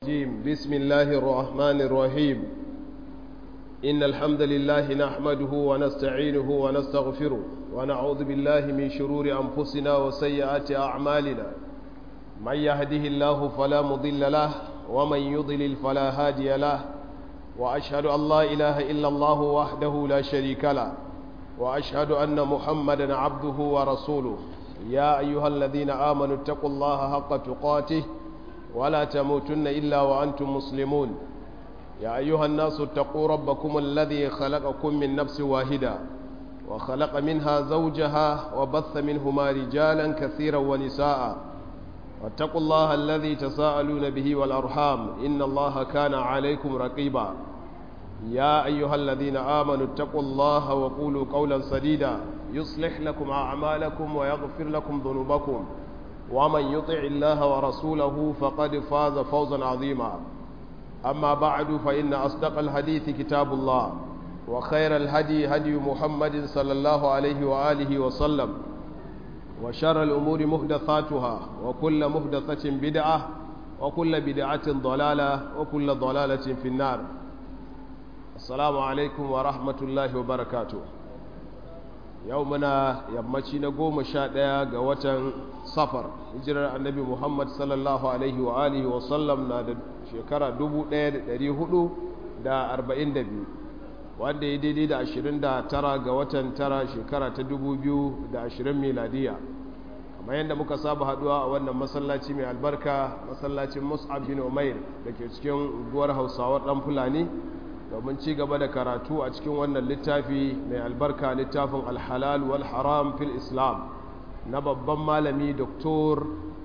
الرجيم بسم الله الرحمن الرحيم إن الحمد لله نحمده ونستعينه ونستغفره ونعوذ بالله من شرور أنفسنا وسيئات أعمالنا من يهده الله فلا مضل له ومن يضلل فلا هادي له وأشهد أن لا إله إلا الله وحده لا شريك له وأشهد أن محمدا عبده ورسوله يا أيها الذين آمنوا اتقوا الله حق تقاته ولا تموتن إلا وأنتم مسلمون يا أيها الناس اتقوا ربكم الذي خلقكم من نفس واحدة وخلق منها زوجها وبث منهما رجالا كثيرا ونساء واتقوا الله الذي تساءلون به والأرحام إن الله كان عليكم رقيبا يا أيها الذين آمنوا اتقوا الله وقولوا قولا سديدا يصلح لكم أعمالكم ويغفر لكم ذنوبكم ومن يطع الله ورسوله فقد فاز فوزا عظيما أما بعد فإن أصدق الحديث كتاب الله وخير الهدي هدي محمد صلى الله عليه وآله وسلم وشر الأمور محدثاتها وكل محدثة بدعة وكل بدعة ضلالة وكل ضلالة في النار السلام عليكم ورحمة الله وبركاته yau muna yammaci na goma sha ɗaya ga watan safar hijirar annabi muhammad sallallahu alaihi wa alihi wa sallam na da shekara 1442 wanda ya daidai da 29 ga watan tara shekara ta 2020 miladiya kamar yadda muka saba haduwa a wannan masallaci mai albarka masallacin mus'ab bin umair da ke cikin unguwar hausawar dan fulani domin ci gaba da karatu a cikin wannan littafi mai albarka littafin alhalal wal haram fil islam na babban malami doktor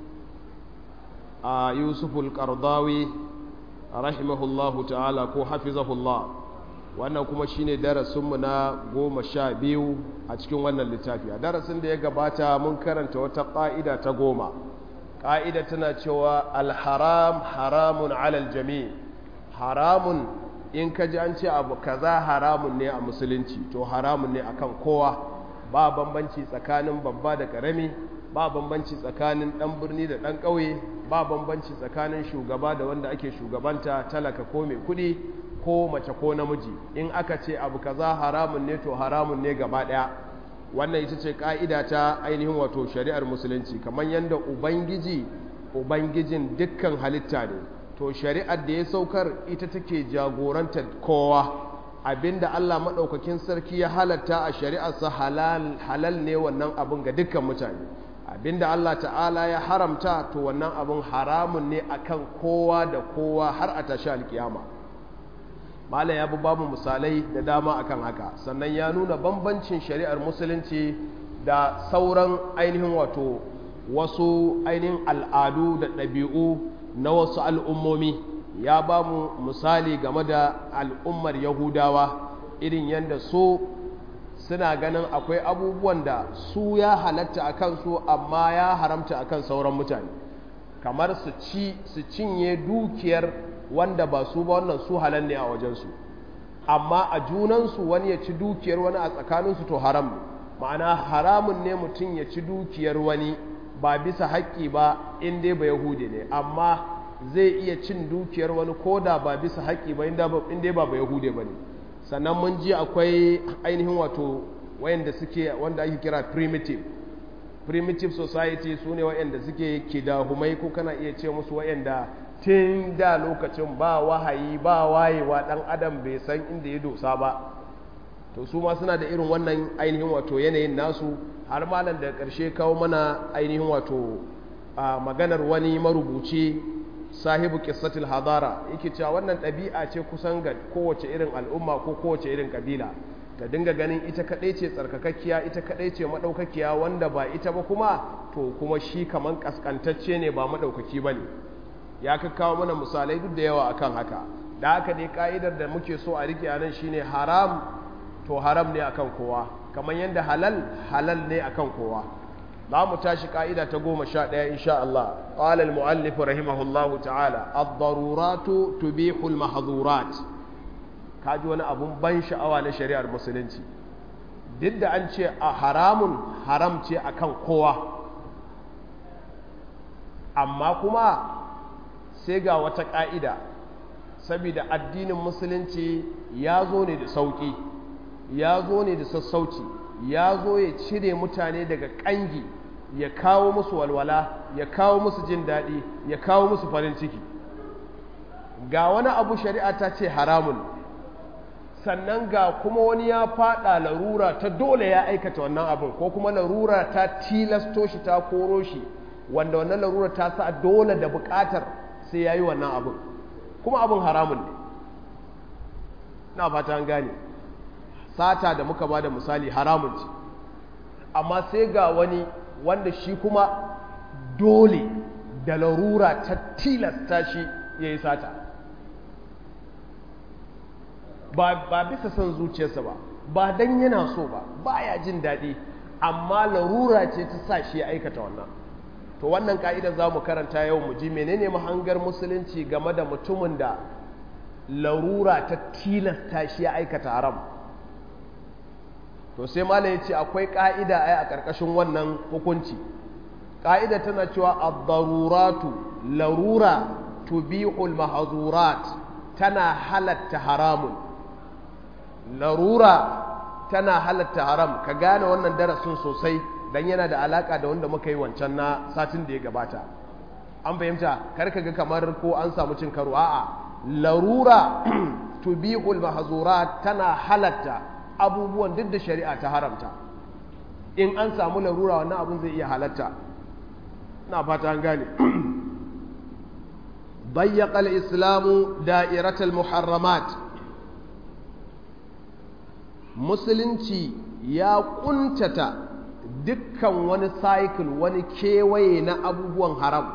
a yusuful kardawi rahimahullahu ta'ala ko hafizahullah wannan kuma shine darasinmu na goma sha biyu a cikin wannan littafi a darasin da ya gabata mun karanta wata ƙa'ida ta goma ƙa'ida tana cewa alharam haramun alal jami haramun in ka ji an ce abu kaza haramun ne a musulunci to haramun ne akan kowa ba bambanci tsakanin babba da karami ba bambanci tsakanin dan birni da dan ƙauye ba bambanci tsakanin shugaba da wanda ake shugabanta talaka ko mai kudi ko mace ko namiji in aka ce abu kaza haramun ne to haramun ne gaba daya wannan ita ce ka'ida ta ainihin wato shari'ar musulunci kamar yadda ubangiji ubangijin dukkan halitta ne to shari'ar da ya saukar ita take jagorantar kowa abinda Allah maɗaukakin sarki ya halatta a shari'arsa halal halal ne wannan abin ga dukkan mutane abinda Allah ta'ala ya haramta to wannan abin haramun ne akan kowa da kowa har a tashi alkiyama mala ya bi babu misalai da dama akan haka sannan ya nuna bambancin shari'ar musulunci da sauran ainihin wato wasu ainihin al'adu da ɗabi'u na wasu al'ummomi ya ba mu misali game da al'ummar yahudawa irin yadda so suna ganin akwai abubuwan da su ya halatta a kansu amma ya haramta a kan sauran mutane kamar su ci su cinye dukiyar wanda ba su ba wannan su halal ne a wajensu amma a junansu wani ya ci dukiyar wani a tsakaninsu to haram ma'ana haramun ne mutum ya ci dukiyar wani ba bisa haƙƙi ba in dai ba yahudi ne amma zai iya cin dukiyar wani koda ba bisa haƙƙi ba in dai ba ba yahudi ba ne sannan mun ji akwai ainihin wato wayanda suke wanda ake kira primitive primitive society su ne wayanda suke kidahumai ko kana iya ce musu wayanda tun da lokacin ba wahayi ba wayewa dan adam bai san inda ya dosa ba to su ma suna da irin wannan ainihin wato yanayin nasu har malam da ƙarshe kawo mana ainihin wato maganar wani marubuci sahibu qissatul hadara yake cewa wannan ɗabi'a ce kusan ga kowace irin al'umma ko kowace irin kabila ta dinga ganin ita kaɗai ce tsarkakakkiya ita kaɗai ce maɗaukakiya wanda ba ita ba kuma to kuma shi kaman ƙasƙantacce ne ba maɗaukaki ba ne ya kakkawo mana misalai duk da yawa akan haka da haka dai ka'idar da muke so a rike a nan shine haram to haram ne akan kowa kamar yadda halal halal ne akan kowa za mu tashi ka'ida ta goma sha ɗaya insha Allah ƙala al-mu'allif rahimahullahu ta'ala ad-daruratu tubihu al-mahdhurat kaji wani abun ban sha'awa na shari'ar musulunci duk da an ce a haramun haram ce akan kowa amma kuma sai ga wata ƙa'ida saboda addinin musulunci ya zo ne da sauƙi ya zo ne da sassauci ya zo ya cire mutane daga ƙangi ya kawo musu walwala ya kawo musu jin daɗi ya kawo musu farin ciki ga wani abu shari'a ta ce haramun sannan ga kuma wani ya faɗa larura ta dole ya aikata wannan abin ko kuma larura ta tilasto shi ta koro shi wanda wannan larura ta sa dole da buƙatar sai ya yi wannan abin kuma abin haramun ne na fata an gane sata da muka ba da misali haramun ce amma sai ga wani wanda shi kuma dole da larura ta tilasta shi ya yi sata ba bisa son zuciyarsa ba ba don yana so ba ba ya jin daɗi amma larura ce ta sa shi ya aikata wannan to wannan ka'idar za mu karanta yau mu ji menene mahangar musulunci game da mutumin da larura ta tilasta shi ya aikata haram to sai malam ya ce akwai ka'ida ai a ƙarƙashin wannan hukunci ka'ida tana cewa ad-daruratu larura tubihul mahzurat tana halatta haramun larura tana halatta haram ka gane wannan darasin sosai dan yana da alaka da wanda muka yi wancan na satin da ya gabata an fahimta kar ka ga kamar ko an samu cin karo a'a larura tubihul mahzurat tana halatta abubuwan duk da shari'a ta haramta in an samu larura wannan abun zai iya halatta na fata an gane ضيق الإسلام دائرة المحرمات musulunci ya kuntata dukkan wani cycle wani kewaye na abubuwan haram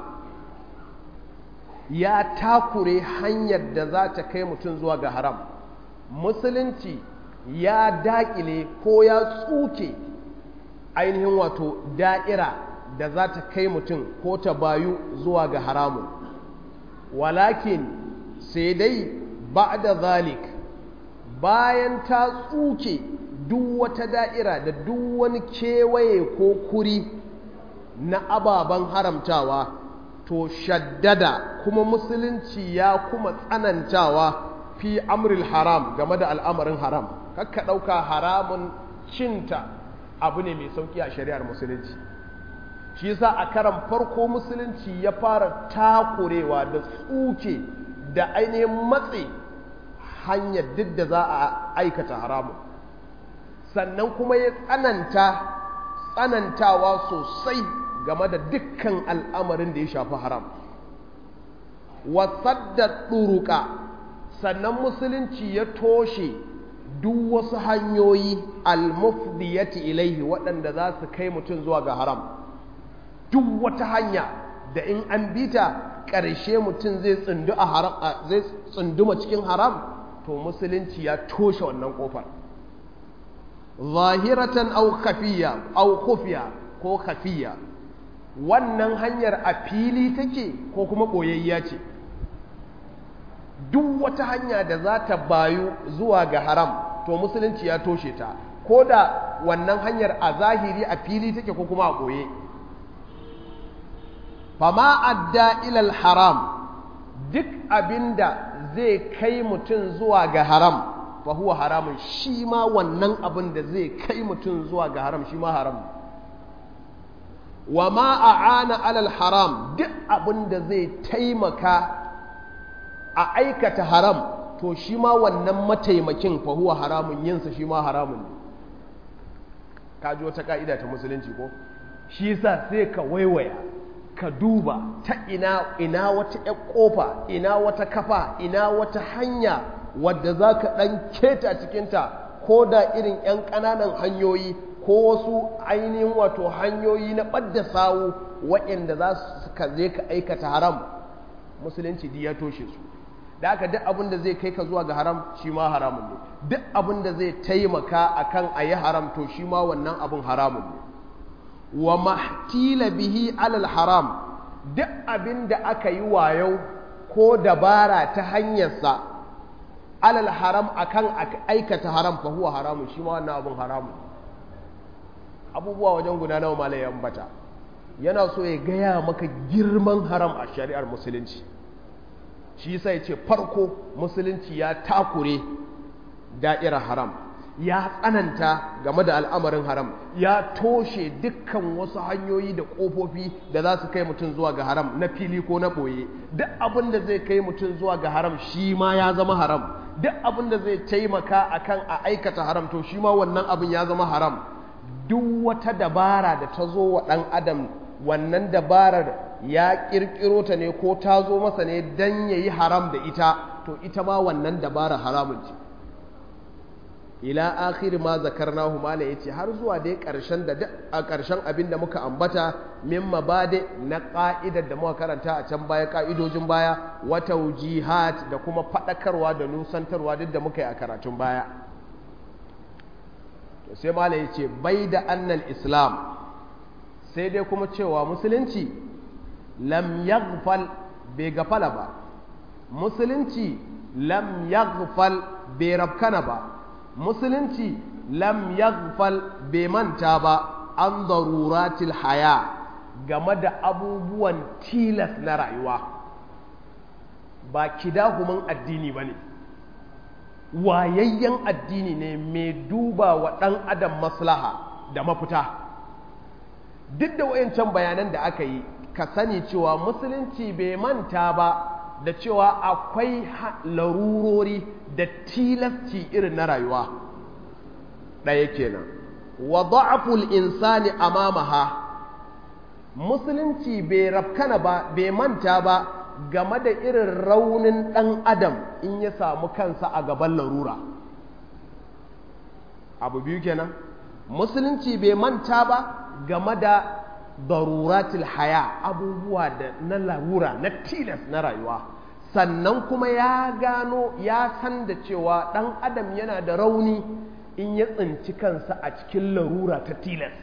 ya takure hanyar da za ta kai mutum zuwa ga haram musulunci ya dakile ko ya tsuke ainihin wato da'ira da za ta kai mutum ko ta bayu zuwa ga haramun walakin sai dai ba da zalik bayan ta tsuke duk wata da'ira da duk wani kewaye ko kuri na ababen haramtawa to shaddada kuma musulunci ya kuma tsanantawa fi amril haram game da al'amarin haram kakka ɗauka haramun cinta abu ne mai sauƙi a shari'ar musulunci shi yasa a karan farko musulunci ya fara takurewa da tsuke da ainihin matse hanyar duk da za a aikata haramun sannan kuma ya tsananta tsanantawa sosai game da dukkan al'amarin da ya shafi haram wasadda ɗuruka sannan musulunci ya toshe duk wasu hanyoyi almufdiyati ilaihi waɗanda za su kai mutum zuwa ga haram duk wata hanya da in an bita ƙarshe mutum zai tsundu a haram zai tsunduma cikin haram to musulunci ya toshe wannan ƙofar zahiratan au khafiya au khufiya ko khafiya wannan hanyar a fili take ko kuma ɓoyayya ce duk wata hanya da za ta bayu zuwa ga haram to musulunci ya toshe ta ko da wannan hanyar a zahiri a fili take ko kuma a ɓoye fama adda ilal haram duk abinda zai kai mutum zuwa ga haram fa huwa haramun shi ma wannan abin da zai kai mutum zuwa ga haram shi ma haram wa ma a'ana alal haram duk abin da zai taimaka a aikata haram to shi ma wannan mataimakin fa huwa haramun yinsa shi ma haramun ne ka ji wata ka'ida ta musulunci ko shi yasa sai ka waiwaya ka duba ta ina ina wata ƴar ƙofa ina wata kafa ina wata hanya wadda za ka ɗan keta cikinta ko da irin ƴan ƙananan hanyoyi ko wasu ainihin wato hanyoyi na ɓadda sawu waɗanda za su ka je ka aikata haram musulunci ya toshe su da haka duk abin da zai kai ka zuwa ga haram shi ma haramun ne duk abin da zai taimaka akan a yi haram to shi ma wannan abin haramun ne wa mahtila bihi alal haram duk abin da aka yi wayau ko dabara ta hanyarsa alal haram akan aikata haram fa huwa haramun shi ma wannan abin haramun abubuwa wajen guda nawa malai ambata yana so ya gaya maka girman haram a shari'ar musulunci shi sai ce farko musulunci ya takure da'irar haram ya tsananta game da al'amarin haram ya toshe dukkan wasu hanyoyi da ƙofofi da za su kai mutum zuwa ga haram na fili ko na ɓoye duk abin da zai kai mutum zuwa ga haram shi ma ya zama haram duk abin da zai taimaka akan a aikata haram to shi ma wannan abin ya zama haram duk wata dabara da ta zo wa ɗan adam wannan dabarar ya ƙirƙiro ta ne ko ta zo masa ne don ya yi haram da ita to ita ma wannan dabarar haramun ce ila akhir ma zakarnahu mala yace har zuwa dai karshen da a karshen abin da muka ambata min mabade na ka'idar da muka karanta a can baya ka'idojin baya wa tawjihat da kuma fadakarwa da nusantarwa duk da muka yi a karatun baya to sai mala yace bai da annal islam sai dai kuma cewa musulunci lam yaghfal bai gafala ba musulunci lam yaghfal bai rabkana ba musulunci lam yaghfal bai manta ba an daruratil haya game da abubuwan tilas na rayuwa ba kidahuman addini ba ne wayayyen addini ne mai duba wa ɗan adam maslaha da mafita duk da wayancan bayanan da aka yi ka sani cewa musulunci bai manta ba da cewa akwai larurori da tilasci irin na rayuwa ɗaya kenan wa da'aful insani amamaha musulunci bai rafkana ba bai manta ba game da irin raunin ɗan adam in ya samu kansa a gaban larura abu biyu kenan musulunci bai manta ba game da daruratul haya abubuwa da na larura na tilas na rayuwa sannan kuma ya gano ya san da cewa ɗan adam yana da rauni in ya tsinci kansa a cikin larura ta tilas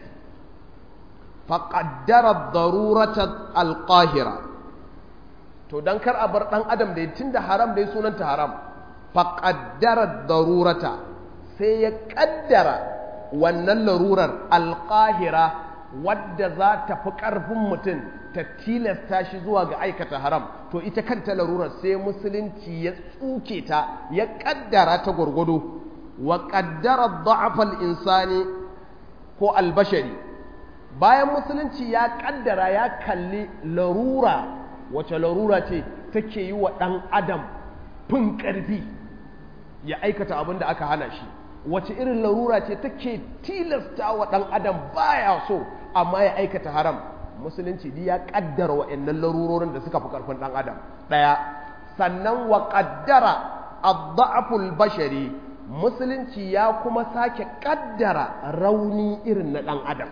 faƙaddara darurata alƙahira to don kar a bar ɗan adam da tun da haram da ya sunanta haram faƙaddara darurata sai ya ƙaddara wannan larurar alƙahira wadda za ta fi ƙarfin mutum ta tilasta shi zuwa ga aikata haram to ita kanta larurar sai musulunci ya tsuke ta ya ƙaddara ta gwargwado wa ƙaddara da'afal insani ko albashari bayan musulunci ya ƙaddara ya kalli larura wace larura ce take yi wa ɗan adam fin ƙarfi ya aikata abin da aka hana shi wace irin larura ce take tilasta wa ɗan adam baya so amma ya aikata haram musulunci ya kaddara wa'annan larurorin da suka fi karfin ɗan adam ɗaya sannan wa kaddara adda'aful bashari musulunci ya kuma sake kaddara rauni irin na ɗan adam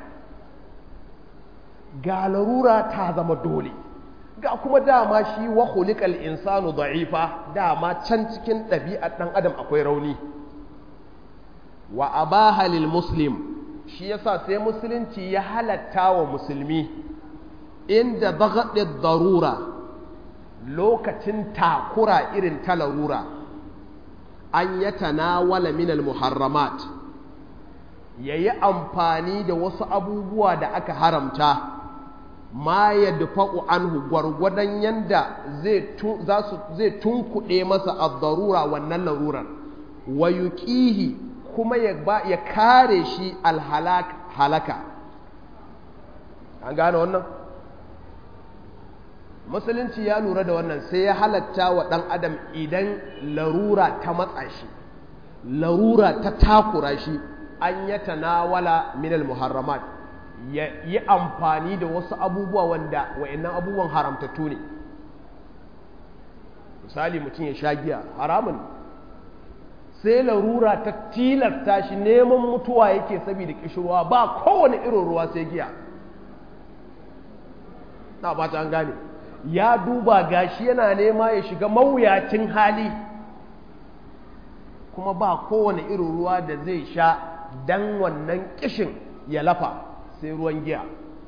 ga larura ta zama dole ga kuma dama shi wa khuliqal insanu da'ifa dama can cikin ɗabi'ar ɗan adam akwai rauni wa abaha lil muslim shi yasa sai musulunci ya halatta wa musulmi inda bagaɗe darura lokacin takura irin ta larura an ya tanawala minal muharramat ya yi amfani da wasu abubuwa da aka haramta ma ya dufa'u anhu gwargwadon yanda zai tunkuɗe masa a darura wannan larurar wa yuqihi kuma ya kare shi alhalaka an gane wannan musulunci ya lura da wannan sai ya halatta wa ɗan adam idan larura ta matsa shi larura ta takura shi an ya tanawala minal muharramat ya yi amfani da wasu abubuwa wanda wa'annan abubuwan haramtattu ne misali mutum ya sha giya haramun sai larura ta tilasta shi neman mutuwa yake saboda kishirwa ba kowane irin ruwa sai giya na ba ta an gane ya duba gashi yana nema ya shiga mawuyacin hali kuma ba kowane irin ruwa da zai sha dan wannan kishin ya lafa sai ruwan giya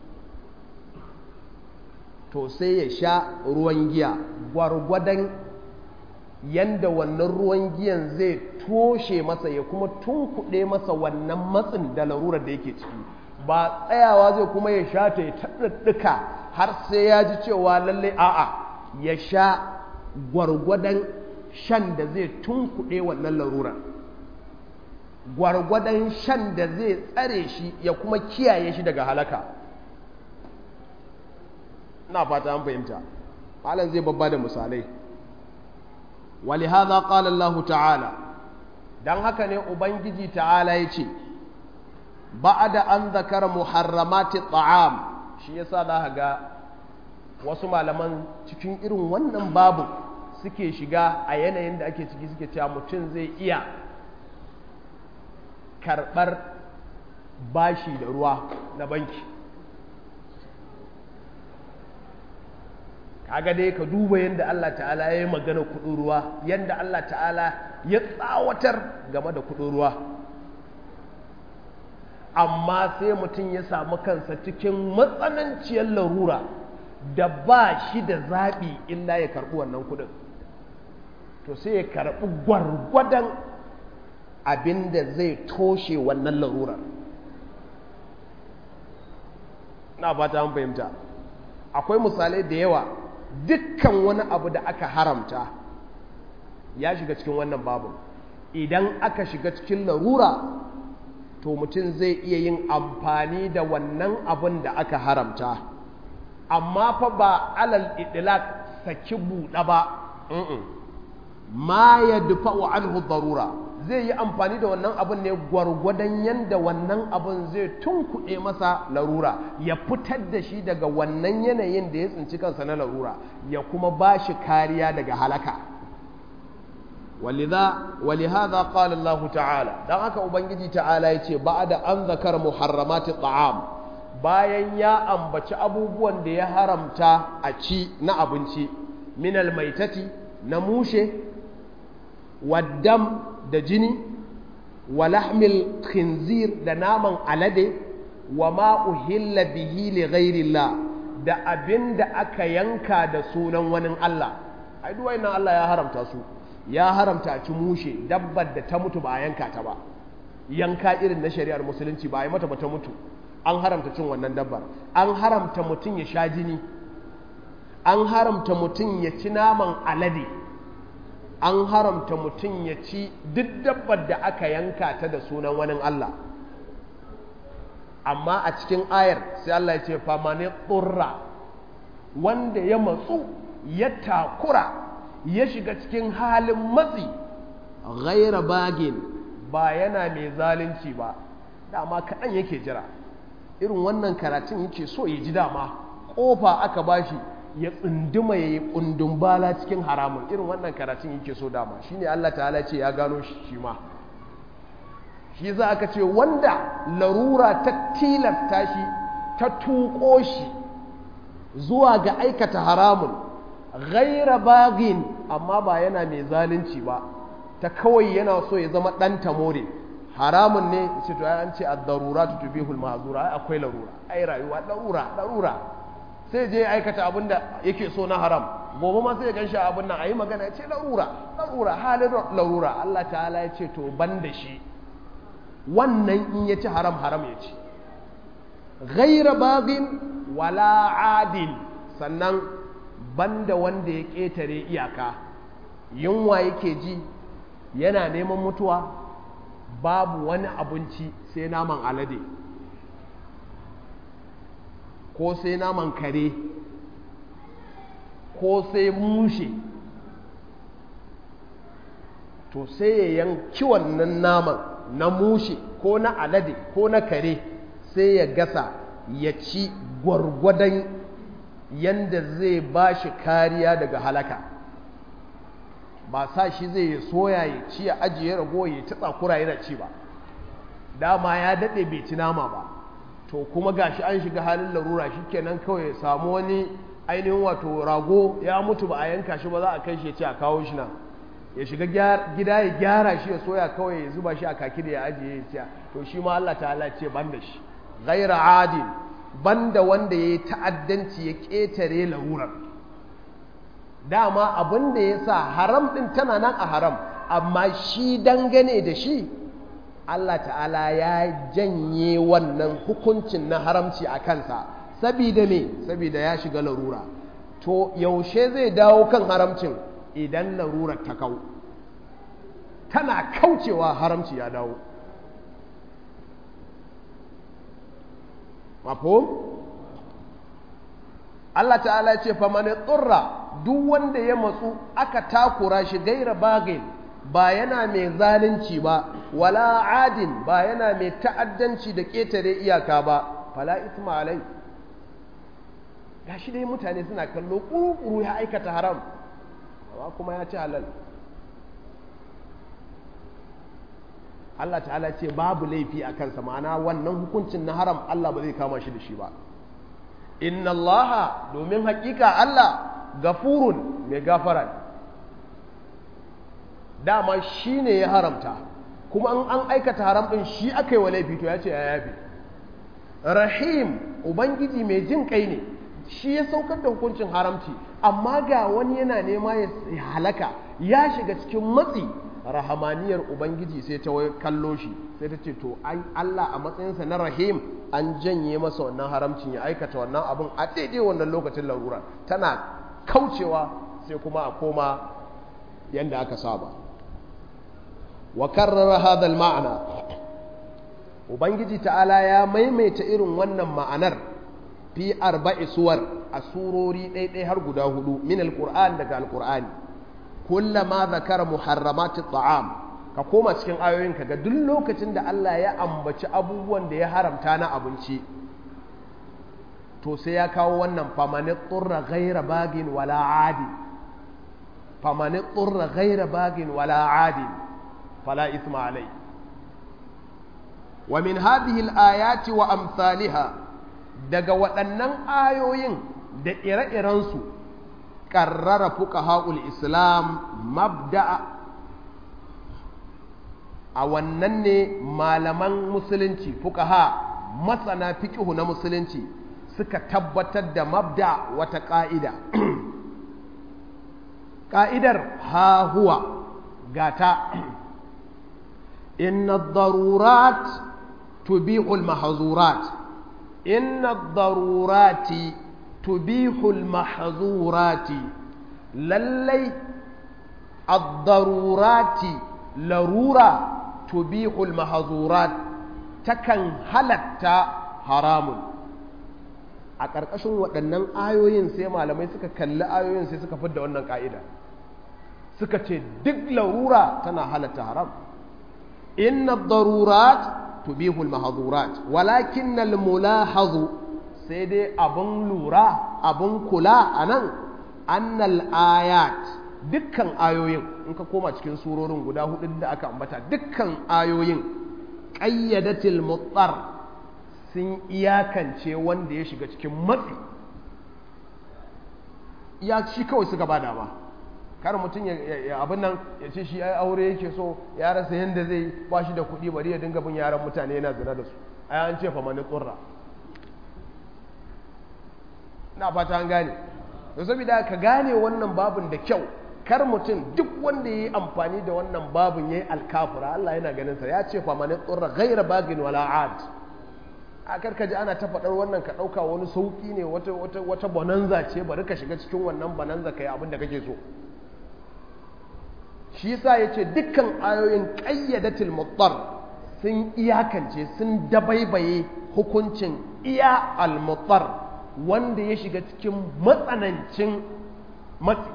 to sai ya sha ruwan giya gwargwadon yanda wannan ruwan giyan zai toshe masa ya kuma tunkuɗe masa wannan matsin da larurar da yake ciki ba tsayawa zai kuma ya sha ta ya taɗaɗɗuka har sai ya ji cewa lallai a'a ya sha gwargwadon shan da zai tunkuɗe wannan larurar gwargwadon shan da zai tsare shi ya kuma kiyaye shi daga halaka na fata an fahimta malam zai babba da misalai ولهذا قال الله تعالى dan haka ne ubangiji ta'ala ya ce ba'ada an zakara muharramati ta'am shi yasa za ga wasu malaman cikin irin wannan babu suke shiga a yanayin da ake ciki suke cewa mutum zai iya karɓar bashi da ruwa na banki kaga dai ka duba yadda Allah ta'ala ya yi magana kudin ruwa yadda Allah ta'ala ya tsawatar game da kudin ruwa amma sai mutum ya samu kansa cikin matsananciyar larura da ba shi da zaɓi illa ya karɓi wannan kudin to sai ya karɓi gwargwadon abin da zai toshe wannan larurar na fata an fahimta akwai misalai da yawa dukkan wani abu da aka haramta ya shiga cikin wannan babu idan aka shiga cikin larura to mutum zai iya yin amfani da wannan abun da aka haramta amma fa ba alal idlaq saki buɗa ba ma ya dufa'u anhu darura zai yi amfani da wannan abun ne gwargwadon yanda wannan abun zai tunkuɗe masa larura ya fitar da shi daga wannan yanayin da ya tsinci kansa na larura ya kuma ba shi kariya daga halaka ولهذا قال الله تعالى dan haka ubangiji ta'ala yace ba'da an zakar muharramati ta'am bayan ya ambaci abubuwan da ya haramta a ci na abinci min almaitati na mushe waddam da jini wa lahmil khinzir da naman alade wa ma uhilla bihi li ghairillah da abinda aka yanka da sunan wani Allah ai duk wayannan Allah ya haramta su ya haramta a ci mushe dabbar da ta mutu ba a yanka ta ba yanka irin na shari'ar musulunci ba a yi mata ba ta mutu an haramta cin wannan dabbar an haramta mutum ya sha jini an haramta mutum ya ci naman alade an haramta mutum ya ci duk dabbar da aka yanka ta da sunan wani Allah amma a cikin ayar sai Allah ya ce famane tsurra wanda ya matsu ya takura ya shiga cikin halin matsi ghaira bagin ba yana mai zalunci ba dama kaɗan yake jira irin wannan karatun yake so ya ji dama ƙofa aka bashi ya tsunduma ya yi ƙundun bala cikin haramun irin wannan karatun yake so dama shine Allah ta'ala ce ya gano shi ma shi za aka ce wanda larura ta tilasta shi ta tuƙo shi zuwa ga aikata haramun ghaira bagin amma ba yana mai zalunci ba ta kawai yana so ya zama ɗan tamore haramun ne ce to an ce ad-darura tutubihul mahzura ai akwai larura ai rayuwa larura larura sai je aikata abin da yake so na haram gobe ma sai ya ganshi abin nan ayi magana ya ce larura larura halin larura Allah ta'ala ya ce to ban da shi wannan in ya ci haram haram ya ci ghaira bagin wala adil sannan banda wanda ya ƙetare iyaka yunwa yake ji yana neman mutuwa babu wani abinci sai naman alade ko sai naman kare ko sai mushe to sai ya yanki wannan naman na mushe ko na alade ko na kare sai ya gasa ya ci gwargwadon yanda zai ba shi kariya daga halaka ba sa shi zai ya soya ya ci ya ajiye rago ya ci tsakura yana ci ba dama ya daɗe bai ci nama ba to kuma gashi an shiga halin larura shi kenan kawai ya samu wani ainihin wato rago ya mutu ba a yanka shi ba za a kai shi ya ce a kawo shi nan ya shiga gida ya gyara shi ya soya kawai ya zuba shi a kaki da ya ajiye ya ci to shi ma Allah ta'ala ce ban da shi ghaira adil banda wanda ya yi ta'addanci ya ƙetare larurar dama abin da ya sa haram ɗin tana nan a haram amma shi dangane da shi Allah ta'ala ya janye wannan hukuncin na haramci a kansa sabida me sabida ya shiga larura to yaushe zai dawo kan haramcin idan larurar ta kau tana kaucewa haramci ya dawo mafhum Allah ta'ala ce fa man tsurra duk wanda ya matsu aka takura shi gaira bagin ba yana mai zalunci ba wala adin ba yana mai ta'addanci da ƙetare iyaka ba fala isma alai gashi dai mutane suna kallo ƙuruƙuru ya aikata haram amma kuma ya ci halal Allah ta'ala ce babu laifi a kansa ma'ana wannan hukuncin na haram Allah ba zai kama shi da shi ba inna Allah domin hakika Allah gafurun mai gafara dama shi ne ya haramta kuma an an aikata haram ɗin shi aka yi wa laifi to ya ce ya yafi rahim ubangiji mai jin kai ne shi ya saukar da hukuncin haramci amma ga wani yana nema ya halaka ya shiga cikin matsi rahamaniyar ubangiji sai ta kallo shi sai ta ce to Allah a matsayinsa na rahim an janye masa wannan haramcin ya aikata wannan abin a daidai wannan lokacin larura tana kaucewa sai kuma a koma yadda aka saba wa karrara hadal ma'ana ubangiji ta'ala ya maimaita irin wannan ma'anar fi arba'i suwar a surori ɗaiɗai har guda hudu min alƙur'an daga alƙur'ani kullama zakara muharramati ta'am ka koma cikin ayoyin ka ga duk lokacin da Allah ya ambaci abubuwan da ya haramta na abinci to sai ya kawo wannan famani tsurra ghaira bagin wala adi famani tsurra ghaira bagin wala adi fala isma alai wa min hadhihi al-ayati wa amsalha daga waɗannan ayoyin da ire-irensu ƙarrara fuqaha'ul islam mabda'a a wannan ne malaman musulunci fuqaha masana fiqhu na musulunci suka tabbatar da mabda wata ƙa'ida ƙa'idar ha huwa gata inna darurat tubihul mahazurat inna darurati tubihul mahzurati lallai ad-darurati larura tubihul mahzurat takan halatta haramun a ƙarƙashin waɗannan ayoyin sai malamai suka kalli ayoyin sai suka fidda wannan ƙa'ida suka ce duk larura tana halatta haram inna darurat tubihul mahzurat walakin al-mulahazu sai dai abin lura abin kula a nan annal ayat dukkan ayoyin in ka koma cikin surorin guda hudu da aka ambata dukkan ayoyin ƙayyadatil mutsar sun iyakance wanda ya shiga cikin matsi ya shi kawai suka ba dama kar mutum ya abin nan ya ce shi ai aure yake so ya rasa yadda zai ba shi da kuɗi bari ya dinga bin yaran mutane yana zina da su ai an ce fa mani tsurra na fata an gane da saboda ka gane wannan babin da kyau kar mutum duk wanda ya yi amfani da wannan babin ya yi alkafura Allah yana ganin sa ya ce famani tsurra gaira bagin wala ad a karka ji ana ta faɗar wannan ka ɗauka wani sauƙi ne wata wata wata bonanza ce bari ka shiga cikin wannan bonanza ka yi abin da kake so shi yasa ya ce dukkan ayoyin ƙayyadatul muttar sun iyakance sun dabaibaye hukuncin iya al-muttar wanda ya shiga cikin matsanancin matsi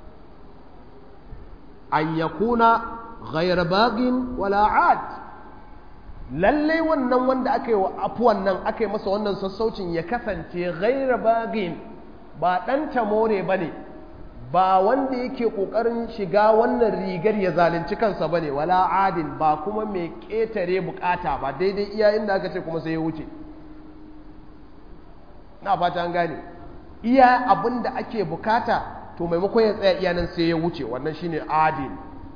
an ya kuna ghayar bagin wala'ad lallai wannan wanda aka yi wa afuwan nan aka yi masa wannan sassaucin ya kasance ghayar bagin ba ɗan tamore ba ne ba wanda yake ƙoƙarin shiga wannan rigar ya zalunci kansa ba ne wala adin ba kuma mai ƙetare bukata ba daidai iya inda aka ce kuma sai ya wuce na fata an gane iya abin da ake bukata to maimakon ya tsaya iya nan sai ya wuce wannan shine adil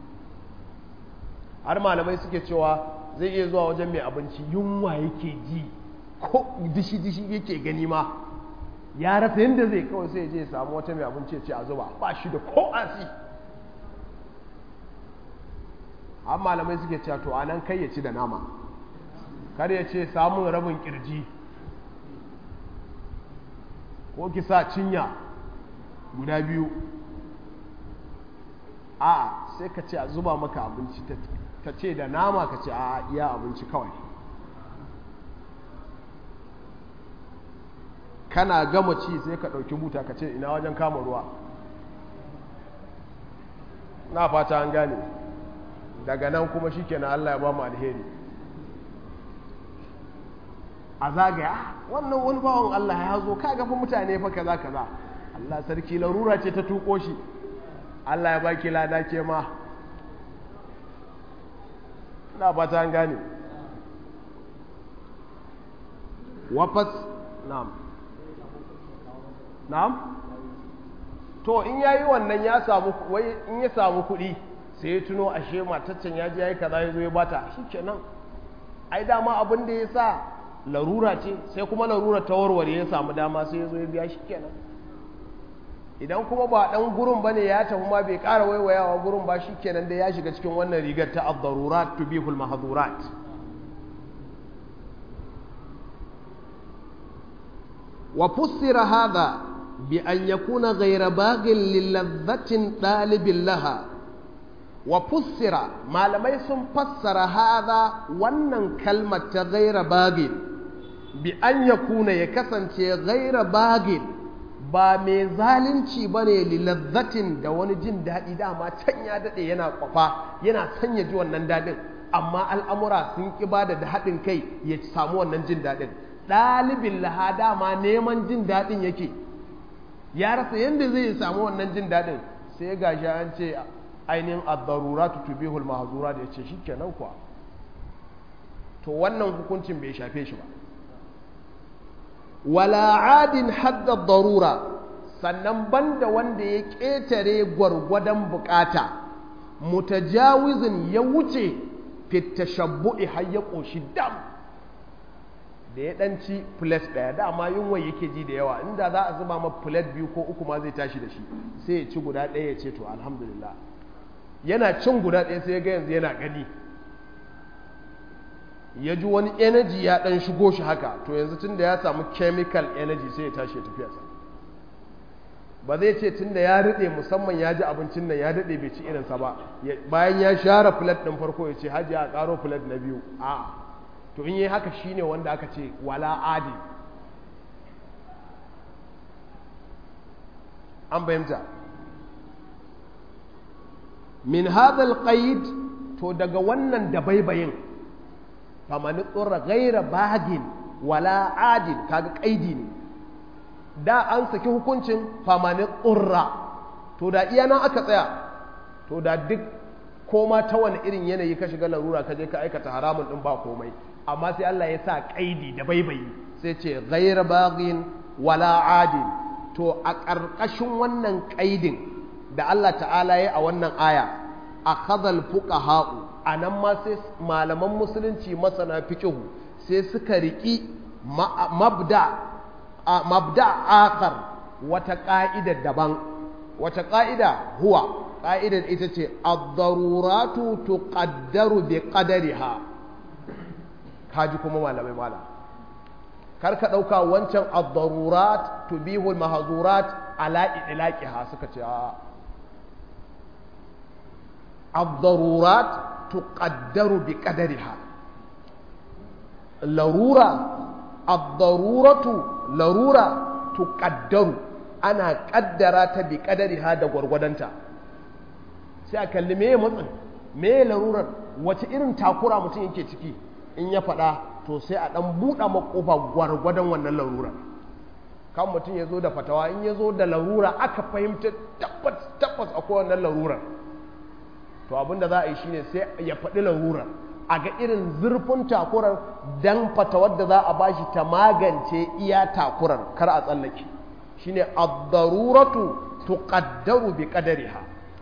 har malamai suke cewa zai iya zuwa wajen mai abinci yunwa yake ji ko dishi dishi yake gani ma ya rasa yadda zai kawai sai je ya samu wata mai abinci ya ce a zuba ba shi da ko asi har malamai suke cewa to anan kai ya ci da nama kar ya ce samun rabin kirji ko ki sa cinya guda biyu a sai ka ce a zuba maka abinci ta ce da nama ka ce a iya abinci kawai kana gama ci sai ka ɗauki buta ka ce ina wajen kama ruwa na fata an gane daga nan kuma shi kenan Allah ya ba mu alheri a zagaya wannan wani bawan Allah ya zo ka gafi mutane fa kaza kaza Allah sarki larura ce ta tuko shi Allah ya baki lada ke ma na fata an gane wafas na'am na'am to in yayi wannan ya samu wai in ya samu kuɗi sai ya tuno ashe mataccen ya je yayi kaza ya zo ya bata shikenan ai dama abin da ya sa larura ce sai kuma larura ta warware ya samu dama sai ya zo ya biya shikenan idan kuma ba dan gurin bane ya tafi ma bai ƙara waiwayawa gurin ba shikenan da ya shiga cikin wannan rigar ta ad-darurat tubihul mahdurat wa fussira hadha bi an yakuna ghayra baghil lilladhatin dalibin laha wa fussira malamai sun fassara hadha wannan kalmar ta ghayra baghil bi an yakuna ya kasance ghayra baghil ba mai zalunci ba ne lilazzatin da wani jin daɗi dama can ya daɗe yana kwafa yana son ya ji wannan daɗin amma al'amura sun ƙi ba da haɗin kai ya samu wannan jin daɗin ɗalibin laha dama neman jin daɗin yake ya rasa yadda zai samu wannan jin daɗin sai ga shi an ce ainihin addarura tutubihul mahazura da ya ce shi kenan kuwa to wannan hukuncin bai shafe shi ba wala adin hadda darura sannan banda wanda ya ƙetare gwargwadon bukata mutajawizin ya wuce fitashabbu'i har ya ƙoshi dam da ya ɗanci plate ɗaya dama yunwa yake ji da yawa inda za a zuba ma plate biyu ko uku ma zai tashi da shi sai ya ci guda ɗaya ya ce to alhamdulillah yana cin guda ɗaya sai ya ga yanzu yana gani ya ji wani energy ya dan shigo shi haka to yanzu tun da ya samu chemical energy sai ya tashi ya tafiya sa ba zai ce tun da ya riɗe musamman ya ji abincin nan ya daɗe bai ci irinsa ba bayan ya share plate ɗin farko ya ce hajji a ƙaro plate na biyu a to in yi haka shine wanda aka ce wala adi an fahimta min hadal qaid to daga wannan dabaibayin famani tsorra gaira bagin wala adin kaga kaidi ne da an saki hukuncin famani tsorra to da iya nan aka tsaya to da duk koma ta wani irin yanayi ka shiga larura ka je ka aikata haramun din ba komai amma sai Allah ya sa kaidi da baibayi sai ce gaira bagin wala adin to a ƙarƙashin wannan kaidin da Allah ta'ala ya a wannan aya akhadhal fuqaha'u a nan ma sai malaman musulunci masana fikihu sai suka riƙi mabda mabda akar wata ƙa'idar daban wata ƙa'ida huwa ƙa'idar ita ce ad-daruratu tuqaddaru bi qadariha kaji kuma malamai mala kar ka ɗauka wancan ad-darurat tubihul mahzurat ala idlaqiha suka ce a ad-darurat tuqaddaru bi qadariha larura ad-daruratu larura tuqaddaru ana kaddara ta bi qadariha da gwargwadonta sai a kalli me matsin me larurar wace irin takura mutum yake ciki in ya faɗa to sai a ɗan buɗa makofa gwargwadon wannan larurar kan mutum ya zo da fatawa in ya zo da larura aka fahimta tabbas tabbas akwai wannan larurar to abinda za a yi shine sai ya faɗi larurar a ga irin zurfin takurar dan fatawar da za a bashi ta magance iya takurar kar a tsallake shine ad-daruratu tuqaddaru bi qadariha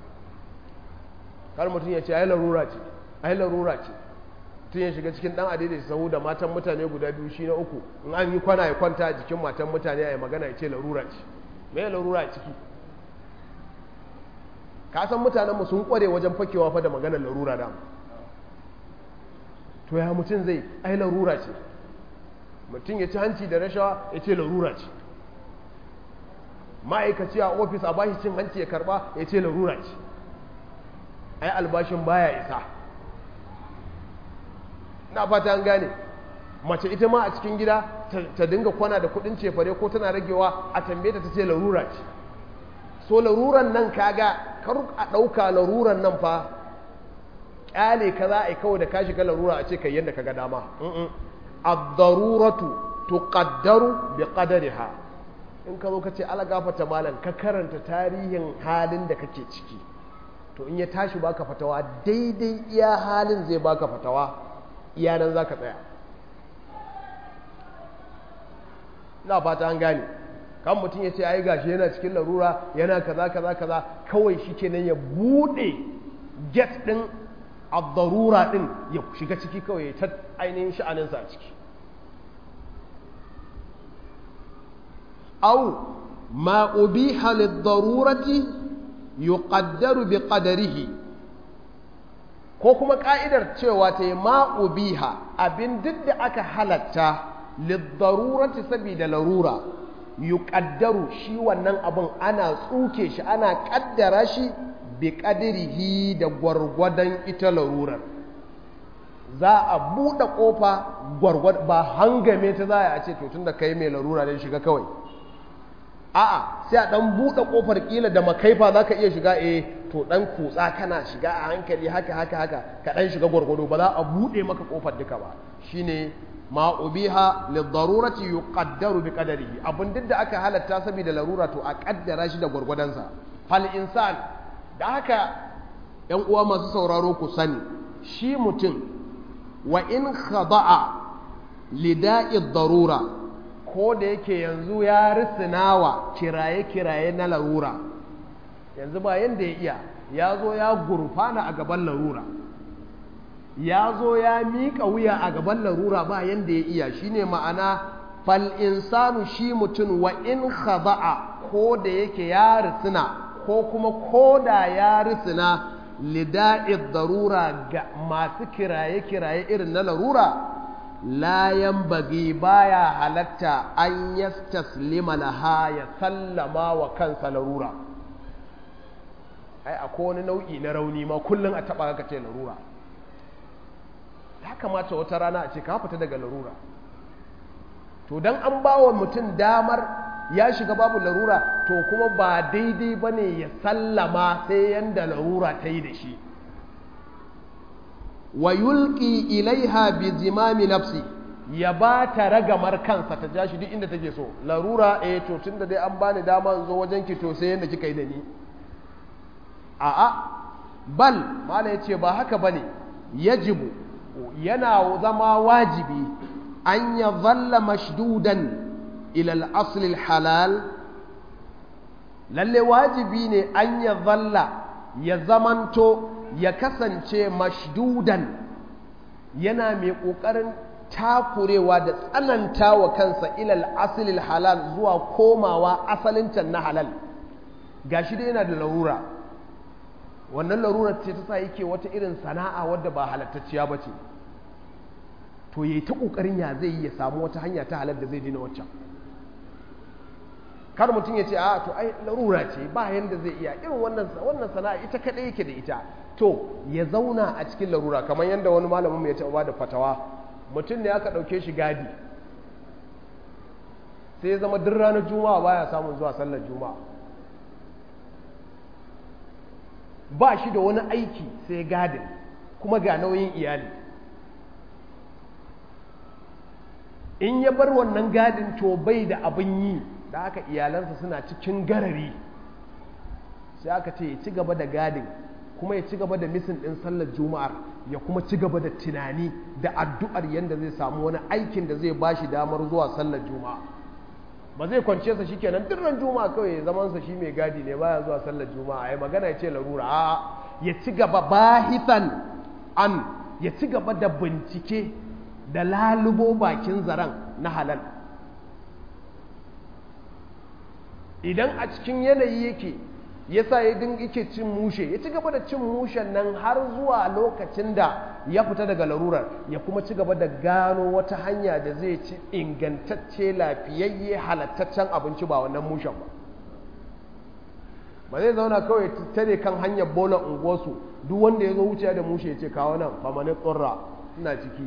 kar mutum ya ce ai larura ce ai larura ce tun ya shiga cikin dan adidai sahu da matan mutane guda biyu shi na uku in an yi kwana ya kwanta a jikin matan mutane a yi magana ya ce larura ce me larura ciki ka san mutanenmu sun kware wajen fakewa fa da maganar larura da to ya mutum zai ai larura ce mutum ya ci hanci da rashawa ya ce larura ce ma'aikaci a ofis a bashi cin hanci ya karba ya ce larura ce ai albashin baya isa na fata an gane mace ita ma a cikin gida ta dinga kwana da kudin cefare ko tana ragewa a tambaye ta ce larura ce so laruran nan kaga kar a ɗauka laruran nan fa ƙyale ka za a yi kawai da ka shiga larura a ce kai yadda ka ga dama ad-daruratu tuqaddaru bi qadariha in ka zo ka ce ala gafata malam ka karanta tarihin halin da kake ciki to in ya tashi baka fatawa daidai iya halin zai baka fatawa iya nan zaka tsaya na fata an gane kan mutum ya ce ai gashi yana cikin larura yana kaza kaza kaza kawai shi kenan ya bude get din ad-darura din ya shiga ciki kawai ya ta ainihin sha'aninsa a ciki أو ما أبيح للضرورة يقدر بقدره ko kuma ka'idar cewa ta yi ma'ubiha abin duk da aka halatta liddarurati saboda larura yuqaddaru shi wannan abin ana tsuke shi ana kaddara shi bi qadrihi da gwargwadon ita larurar za a buɗe ƙofa gwargwad ba hangame ta za a ce to tun da kai mai larura ne shiga kawai a'a sai a dan buɗe ƙofar ƙila da makaifa za ka iya shiga eh to dan kutsa kana shiga a hankali haka haka haka ka dan shiga gwargwado ba za a buɗe maka ƙofar duka ba shine ma ubiha lidarurati yuqaddaru bi qadarihi abin duk da aka halatta saboda larura to a kaddara shi da gwargwadonsa fal insan da haka yan uwa masu sauraro ku sani shi mutum wa in khada'a lida'i darura ko da yake yanzu ya risinawa kiraye-kiraye na larura yanzu ba yanda ya iya ya zo ya gurfana a gaban larura ya zo ya miƙa wuya a gaban larura ba yanda ya iya shine ma'ana fal insanu shi mutum wa in khada'a ko da yake ya risina ko kuma ko da ya risina lida'id darura ga masu kiraye-kiraye irin na larura layan bagi baya halatta an yastaslima laha ya sallama wa kansa larura ai akwai wani nau'i na rauni ma kullum a taba ka ce larura ya kamata wata rana a ce ka fita daga larura to dan an ba wa mutum damar ya shiga babu larura to kuma ba daidai ba ne ya sallama sai yanda larura ta yi da shi wa yulki ilaiha bi zimami nafsi ya ba ta ragamar kansa ta ja shi duk inda take so larura eh to tunda dai an bani dama in zo wajen ki to sai yanda kika yi da ni a'a bal mala yace ba haka bane yajibu yana zama wajibi an ya zalla mashdudan ila al-asl al-halal lalle wajibi ne an ya zalla ya zamanto ya kasance mashdudan yana mai ƙoƙarin takurewa da tsananta wa kansa ilal asilil halal zuwa komawa asalin can na halal gashi dai yana da larura wannan larurar ce ta sa yake wata irin sana'a wadda ba halattacciya ba ce to yayi ta ƙoƙarin ya zai yi ya samu wata hanya ta halal da zai dina waccan kar mutum ya ce a to ai larura ce ba yanda zai iya irin wannan wannan sana'a ita kadai yake da ita to ya zauna a cikin larura kamar yadda wani malamin ya taɓa da fatawa mutum ne aka ɗauke shi gadi sai ya zama duk ranar juma'a baya samun zuwa sallar juma'a ba shi da wani aiki sai gadin kuma ga nauyin iyali in ya bar wannan gadin to bai da abin yi da haka iyalansa suna cikin garari sai aka ce ya ci gaba da gadin kuma ya ci gaba da misin ɗin sallar juma'ar ya kuma ci gaba da tunani da addu'ar yadda zai samu wani aikin da zai bashi damar zuwa sallar juma'a ba zai kwance sa shikenan dirran juma'a kawai ya zaman sa shi mai gadi ne baya zuwa sallar juma'a ai magana ya ce larura a ya ci gaba bahisan an ya ci gaba da bincike da lalubo bakin zaren na halal idan a cikin yanayi yake yasa ya dinga yake cin mushe ya ci gaba da cin mushen nan har zuwa lokacin da ya fita daga larurar ya kuma ci gaba da gano wata hanya da zai ci ingantacce lafiyayye halattaccen abinci ba wannan mushen ba ba zai zauna kawai tare kan hanyar bola unguwarsu duk wanda ya zo wuciya da mushe ya ce kawo nan famanin tsorra ina ciki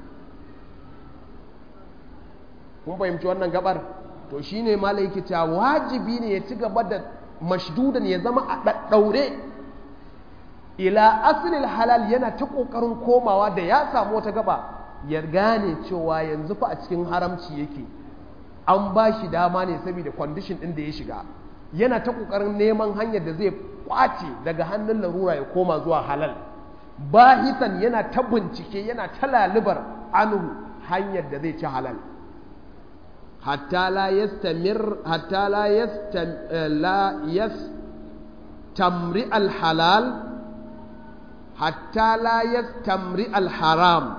kun fahimci wannan gabar to shine malaiki ta wajibi ne ya ci gaba da mashdudan ya zama a ɗaɗɗaure ila asalin halal yana ta ƙoƙarin komawa da ya samu wata gaba ya gane cewa yanzu fa a cikin haramci yake an ba shi dama ne saboda kwandishin ɗin da ya shiga yana ta ƙoƙarin neman hanyar da zai kwace daga hannun larura ya koma zuwa halal bahisan yana ta bincike yana ta lalibar anhu hanyar da zai ci halal hatta la yastamir hatta la yastam la yastamri al halal hatta la yastamri al haram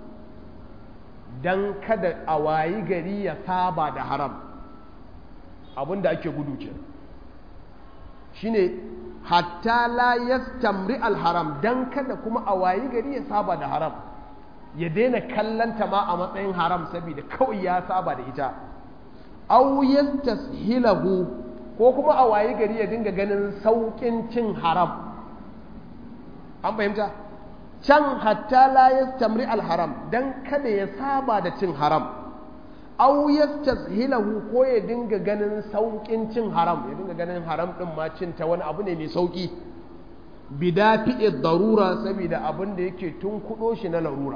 dan kada a wayi gari ya saba da haram abinda ake gudu ke shine hatta la yastamri al haram dan kada kuma a wayi gari ya saba da haram ya daina kallanta ma a matsayin haram saboda kawai ya saba da ita aw yastashilahu ko kuma a wayi gari ya dinga ganin saukin cin haram an fahimta can hatta la yastamri al haram dan kada ya saba da cin haram aw yastashilahu ko ya dinga ganin saukin cin haram ya dinga ganin haram din ma cin ta wani abu ne mai sauki bidafi darura saboda abin da yake tun kudo shi na larura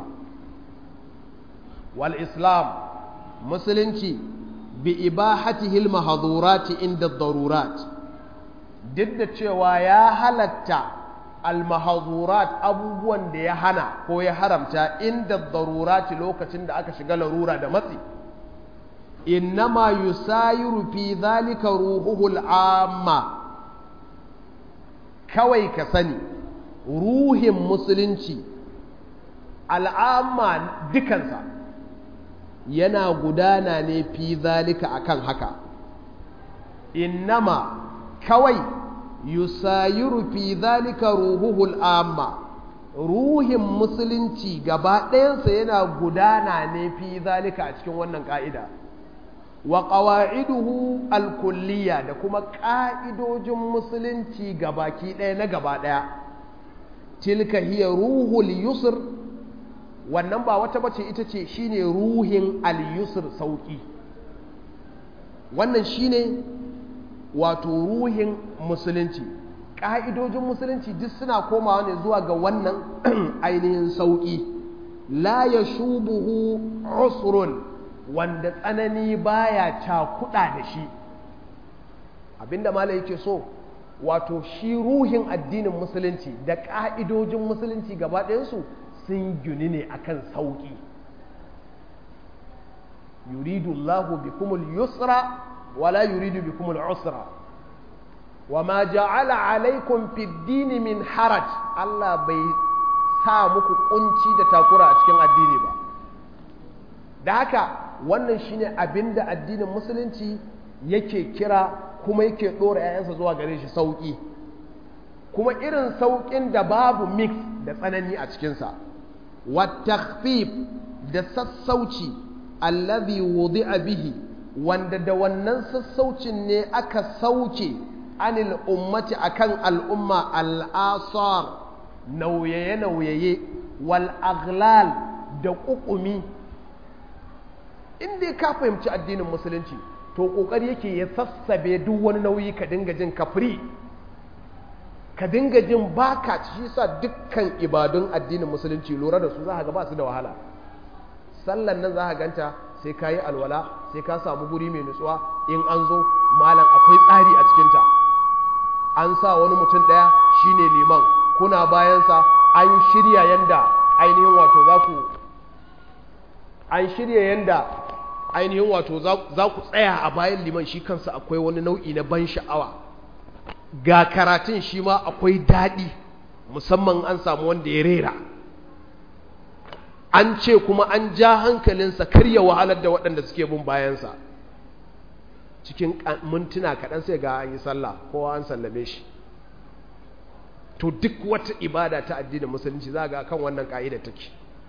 wal islam musulunci bi ibahatihi al mahdhurati inda darurat duk da cewa ya halatta al mahdhurat abubuwan da ya hana ko ya haramta inda darurati lokacin da aka shiga larura da matsi innama yusayiru fi dhalika ruhuhul amma kawai ka sani ruhin musulunci al'amma dukansa yana gudana ne fi zalika akan haka innama kawai yusayiru fi zalika ruhuhul amma ruhin musulunci gaba ɗayansa yana gudana ne fi zalika a cikin wannan ƙa'ida wa ƙawa'iduhu alkulliya da kuma ƙa'idojin musulunci gabaki ɗaya na gaba ɗaya tilka hiya ruhul yusr wannan ba wata bace ita ce shine ruhin al-yusr sauƙi wannan shine wato ruhin musulunci ƙa'idojin musulunci duk suna komawa ne zuwa ga wannan ainihin sauƙi la ya shubuhu usrun wanda tsanani baya cakuɗa da shi abinda malai yake so wato shi ruhin addinin musulunci da ƙa'idojin musulunci gaba ɗayansu sun gini ne akan sauƙi yuridu Allahu bikumul yusra wala yuridu bikumul usra wa ma ja'ala alaikum fid dini min haraj Allah bai sa muku kunci da takura a cikin addini ba da haka wannan shine abinda addinin musulunci yake kira kuma yake ɗora 'ya'yansa zuwa gare shi sauƙi kuma irin sauƙin da babu mix da tsanani a cikinsa wattakhfif da sassauci allazi wudi'a bihi wanda da wannan sassaucin ne aka sauke anil ummati akan al'umma al'asar nauyaye-nauyaye wal aghlal da ƙuƙumi inda ka fahimci addinin musulunci to ƙoƙari yake ya sassabe duk wani nauyi ka dinga jin kafri ka dinga jin baka shi sa dukkan ibadun addinin musulunci lura da su za ga ba su da wahala sallan nan za ka ganta sai ka yi alwala sai ka samu guri mai nutsuwa in an zo malam akwai tsari a cikinta an sa wani mutum ɗaya shine liman kuna bayansa an shirya yanda ainihin wato za ku an shirya yanda ainihin wato za ku tsaya a bayan liman shi kansa akwai wani nau'i na ban sha'awa ga karatun shi ma akwai daɗi musamman an samu wanda ya rera an ce kuma an ja hankalinsa karya wahalar da waɗanda suke bin bayansa cikin mintuna kaɗan sai ga an yi sallah kowa an sallame shi to duk wata ibada ta addinin musulunci za ga kan wannan ƙa'ida take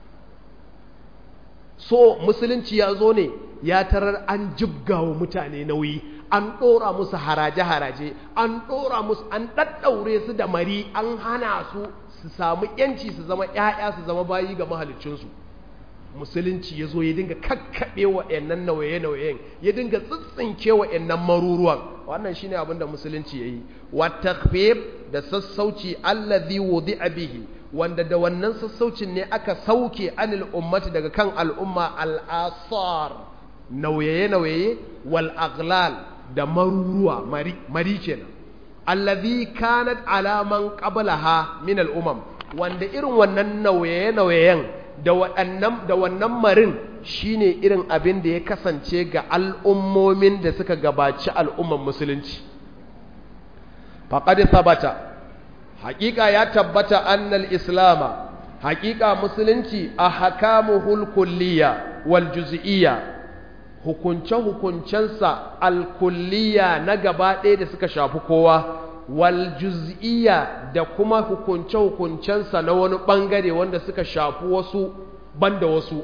so musulunci ya zo ne ya tarar an jibga wa mutane nauyi an ɗora musu haraje-haraje an ɗora musu an ɗaɗɗaure su da mari an hana su su samu yanci su zama ƴaƴa su zama bayi ga mahaliccinsu musulunci ya zo ya dinga kakkaɓe wa ƴannan nauye-nauyen ya dinga tsitsinke wa ƴannan maruruwan wannan shine abin da musulunci ya yi wa takfif da sassauci allazi wudi'a bihi wanda da wannan sassaucin ne aka sauke anil ummati daga kan al'umma al'asar nauye-nauye wal aglal da maruruwa mari, mari kenan allazi kanat alaman qablaha min al'umam wanda irin wannan nauye-nauyen da waɗannan da wannan marin shine irin abin da ya kasance ga al'ummomin da suka gabaci al'umman musulunci faqad thabata haƙiƙa ya tabbata annal islama haƙiƙa musulunci a hakamuhul kulliya wal juz'iyya hukunce-hukuncensa alkulliya na gaba ɗaya da suka shafi kowa wal juz'iyya da kuma hukunce-hukuncensa na wani ɓangare wanda suka shafi wasu banda wasu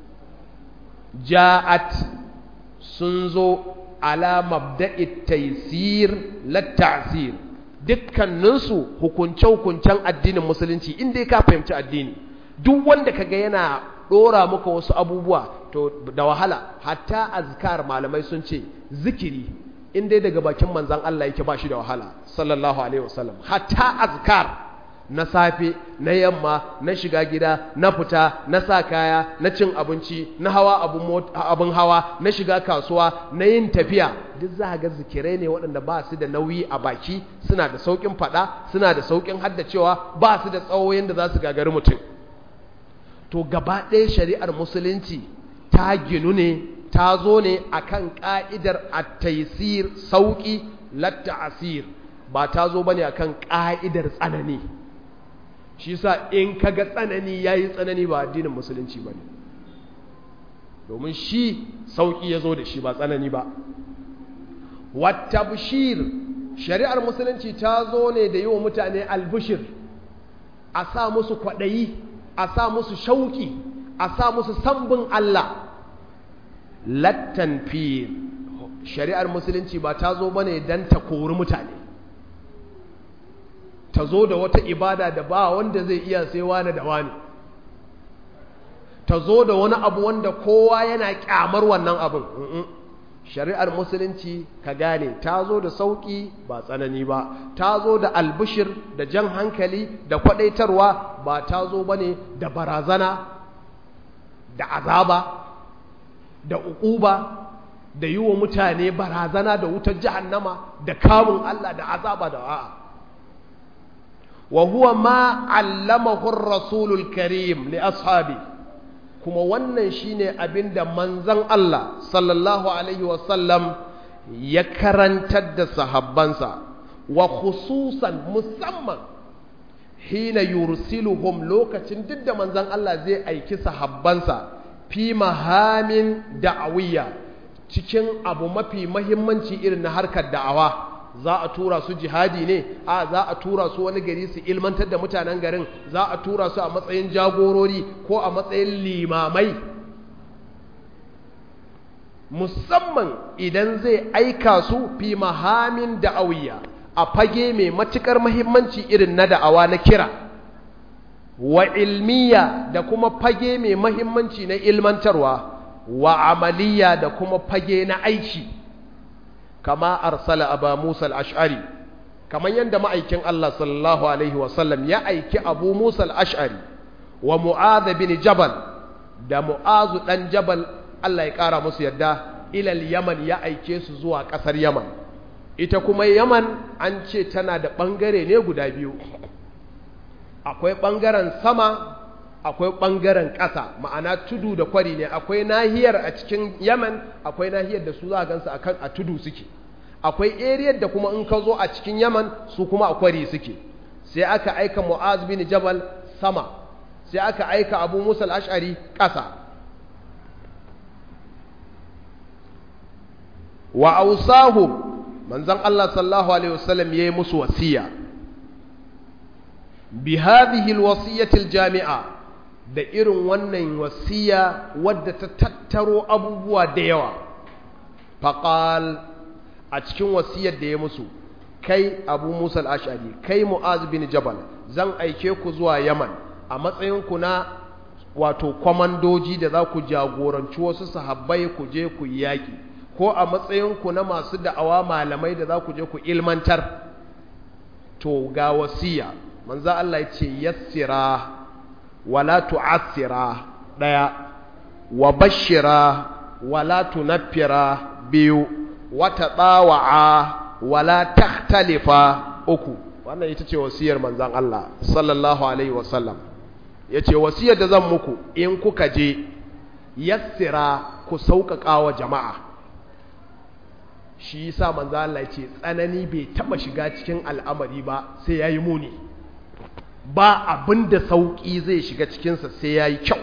ja'at sun zo ala mabda'i taysir lat ta'sir dukkaninsu hukunce-hukuncen addinin musulunci inda ka fahimci addini duk wanda kaga yana dora muka wasu abubuwa to da wahala hatta azkar malamai sun ce zikiri inda daga bakin manzan Allah yake ba shi da wahala sallallahu alaihi wasallam hatta azkar na safe na yamma na shiga gida na fita na sa kaya na cin abinci na hawa abun hawa na shiga kasuwa na yin tafiya duk za ga zikirai ne waɗanda ba su da nauyi a baki suna da sauƙin faɗa suna da sauƙin haddacewa ba su da tsawo yadda za su gagari mutum to gaba ɗaya shari'ar musulunci ta ginu ne ta zo ne akan ƙa'idar at-taysir sauƙi latta asir ba ta zo bane akan ƙa'idar tsanani shi sa in kaga tsanani yayi tsanani ba addinin musulunci bane domin shi sauƙi ya zo da shi ba tsanani ba wattabshir shari'ar musulunci ta zo ne da yi wa mutane albishir a sa musu kwaɗayi a sa musu shauƙi a sa musu sambin Allah lattan fi shari'ar musulunci ba ta zo bane don ta kori mutane ta zo da wata ibada da ba wanda zai iya sai wani da wani ta zo da wani abu wanda kowa yana kyamar wannan abin shari'ar musulunci ka gane ta zo da sauƙi ba tsanani ba ta zo da albishir da jan hankali da kwadaitarwa ba ta zo ba ne da barazana da azaba da uquba da yi wa mutane barazana da wutar jahannama da kamun Allah da azaba da a'a wa huwa ma allamahu rasulul karim li ashabi kuma wannan shine abinda manzon Allah sallallahu alaihi wasallam ya karantar da sahabbansa wa khususan musamman hina yursiluhum lokacin duk da manzon Allah zai aiki sahabbansa fi mahamin da'awiyya cikin abu mafi mahimmanci irin na harkar da'awa za a tura su jihadi ne a za a tura su wani gari su ilmantar da mutanen garin za a tura su a matsayin jagorori ko a matsayin limamai musamman idan zai aika su fi mahamin da'awiyya a fage mai matukar mahimmanci irin na da'awa na kira wa ilmiya da kuma fage mai mahimmanci na ilmantarwa wa amaliya da kuma fage na aiki kama arsala aba Musa al-Ash'ari kaman yanda ma'aikin Allah sallallahu alaihi wasallam ya aiki Abu Musa al-Ash'ari wa Mu'adh bin Jabal da Mu'adh dan Jabal Allah ya kara musu yadda ila yaman ya aike su zuwa kasar Yaman ita kuma Yaman an ce tana da bangare ne guda biyu akwai bangaren sama akwai ɓangaren ƙasa ma'ana tudu da kwari ne akwai nahiyar a cikin yaman akwai nahiyar da su za a gansu akan a tudu suke akwai eriyar da kuma in ka zo a cikin yaman su kuma a kwari suke sai aka aika mu'az bin jabal sama sai aka aika abu musa al-ash'ari ƙasa wa ausahum manzon Allah sallallahu alaihi wasallam yayi musu wasiya bi hadhihi al-wasiyyati al-jami'a da irin wannan wasiya wadda ta tattaro abubuwa da yawa faƙal a cikin wasiyar da ya musu kai abu musa al'ashari kai mu'az bin jabal zan aike ku zuwa yaman a matsayinku na wato kwamandoji da za ku jagoranci wasu sahabbai ku je ku yi yaƙi ko a matsayinku na masu da'awa malamai da za ku je ku ilmantar to ga wasiya manzo Allah ya ce yassira wala tu'assira daya wa bashira wala tunaffira biyu wa tadawa'a wala takhtalifa uku wannan ita ce wasiyar manzon Allah sallallahu alaihi wasallam yace wasiyar da zan muku in kuka je yassira ku sauƙaƙa wa jama'a shi yasa manzo Allah ce tsanani bai taba shiga cikin al'amari ba sai yayi muni ba abinda sauki zai shiga cikin sa sai yayi kyau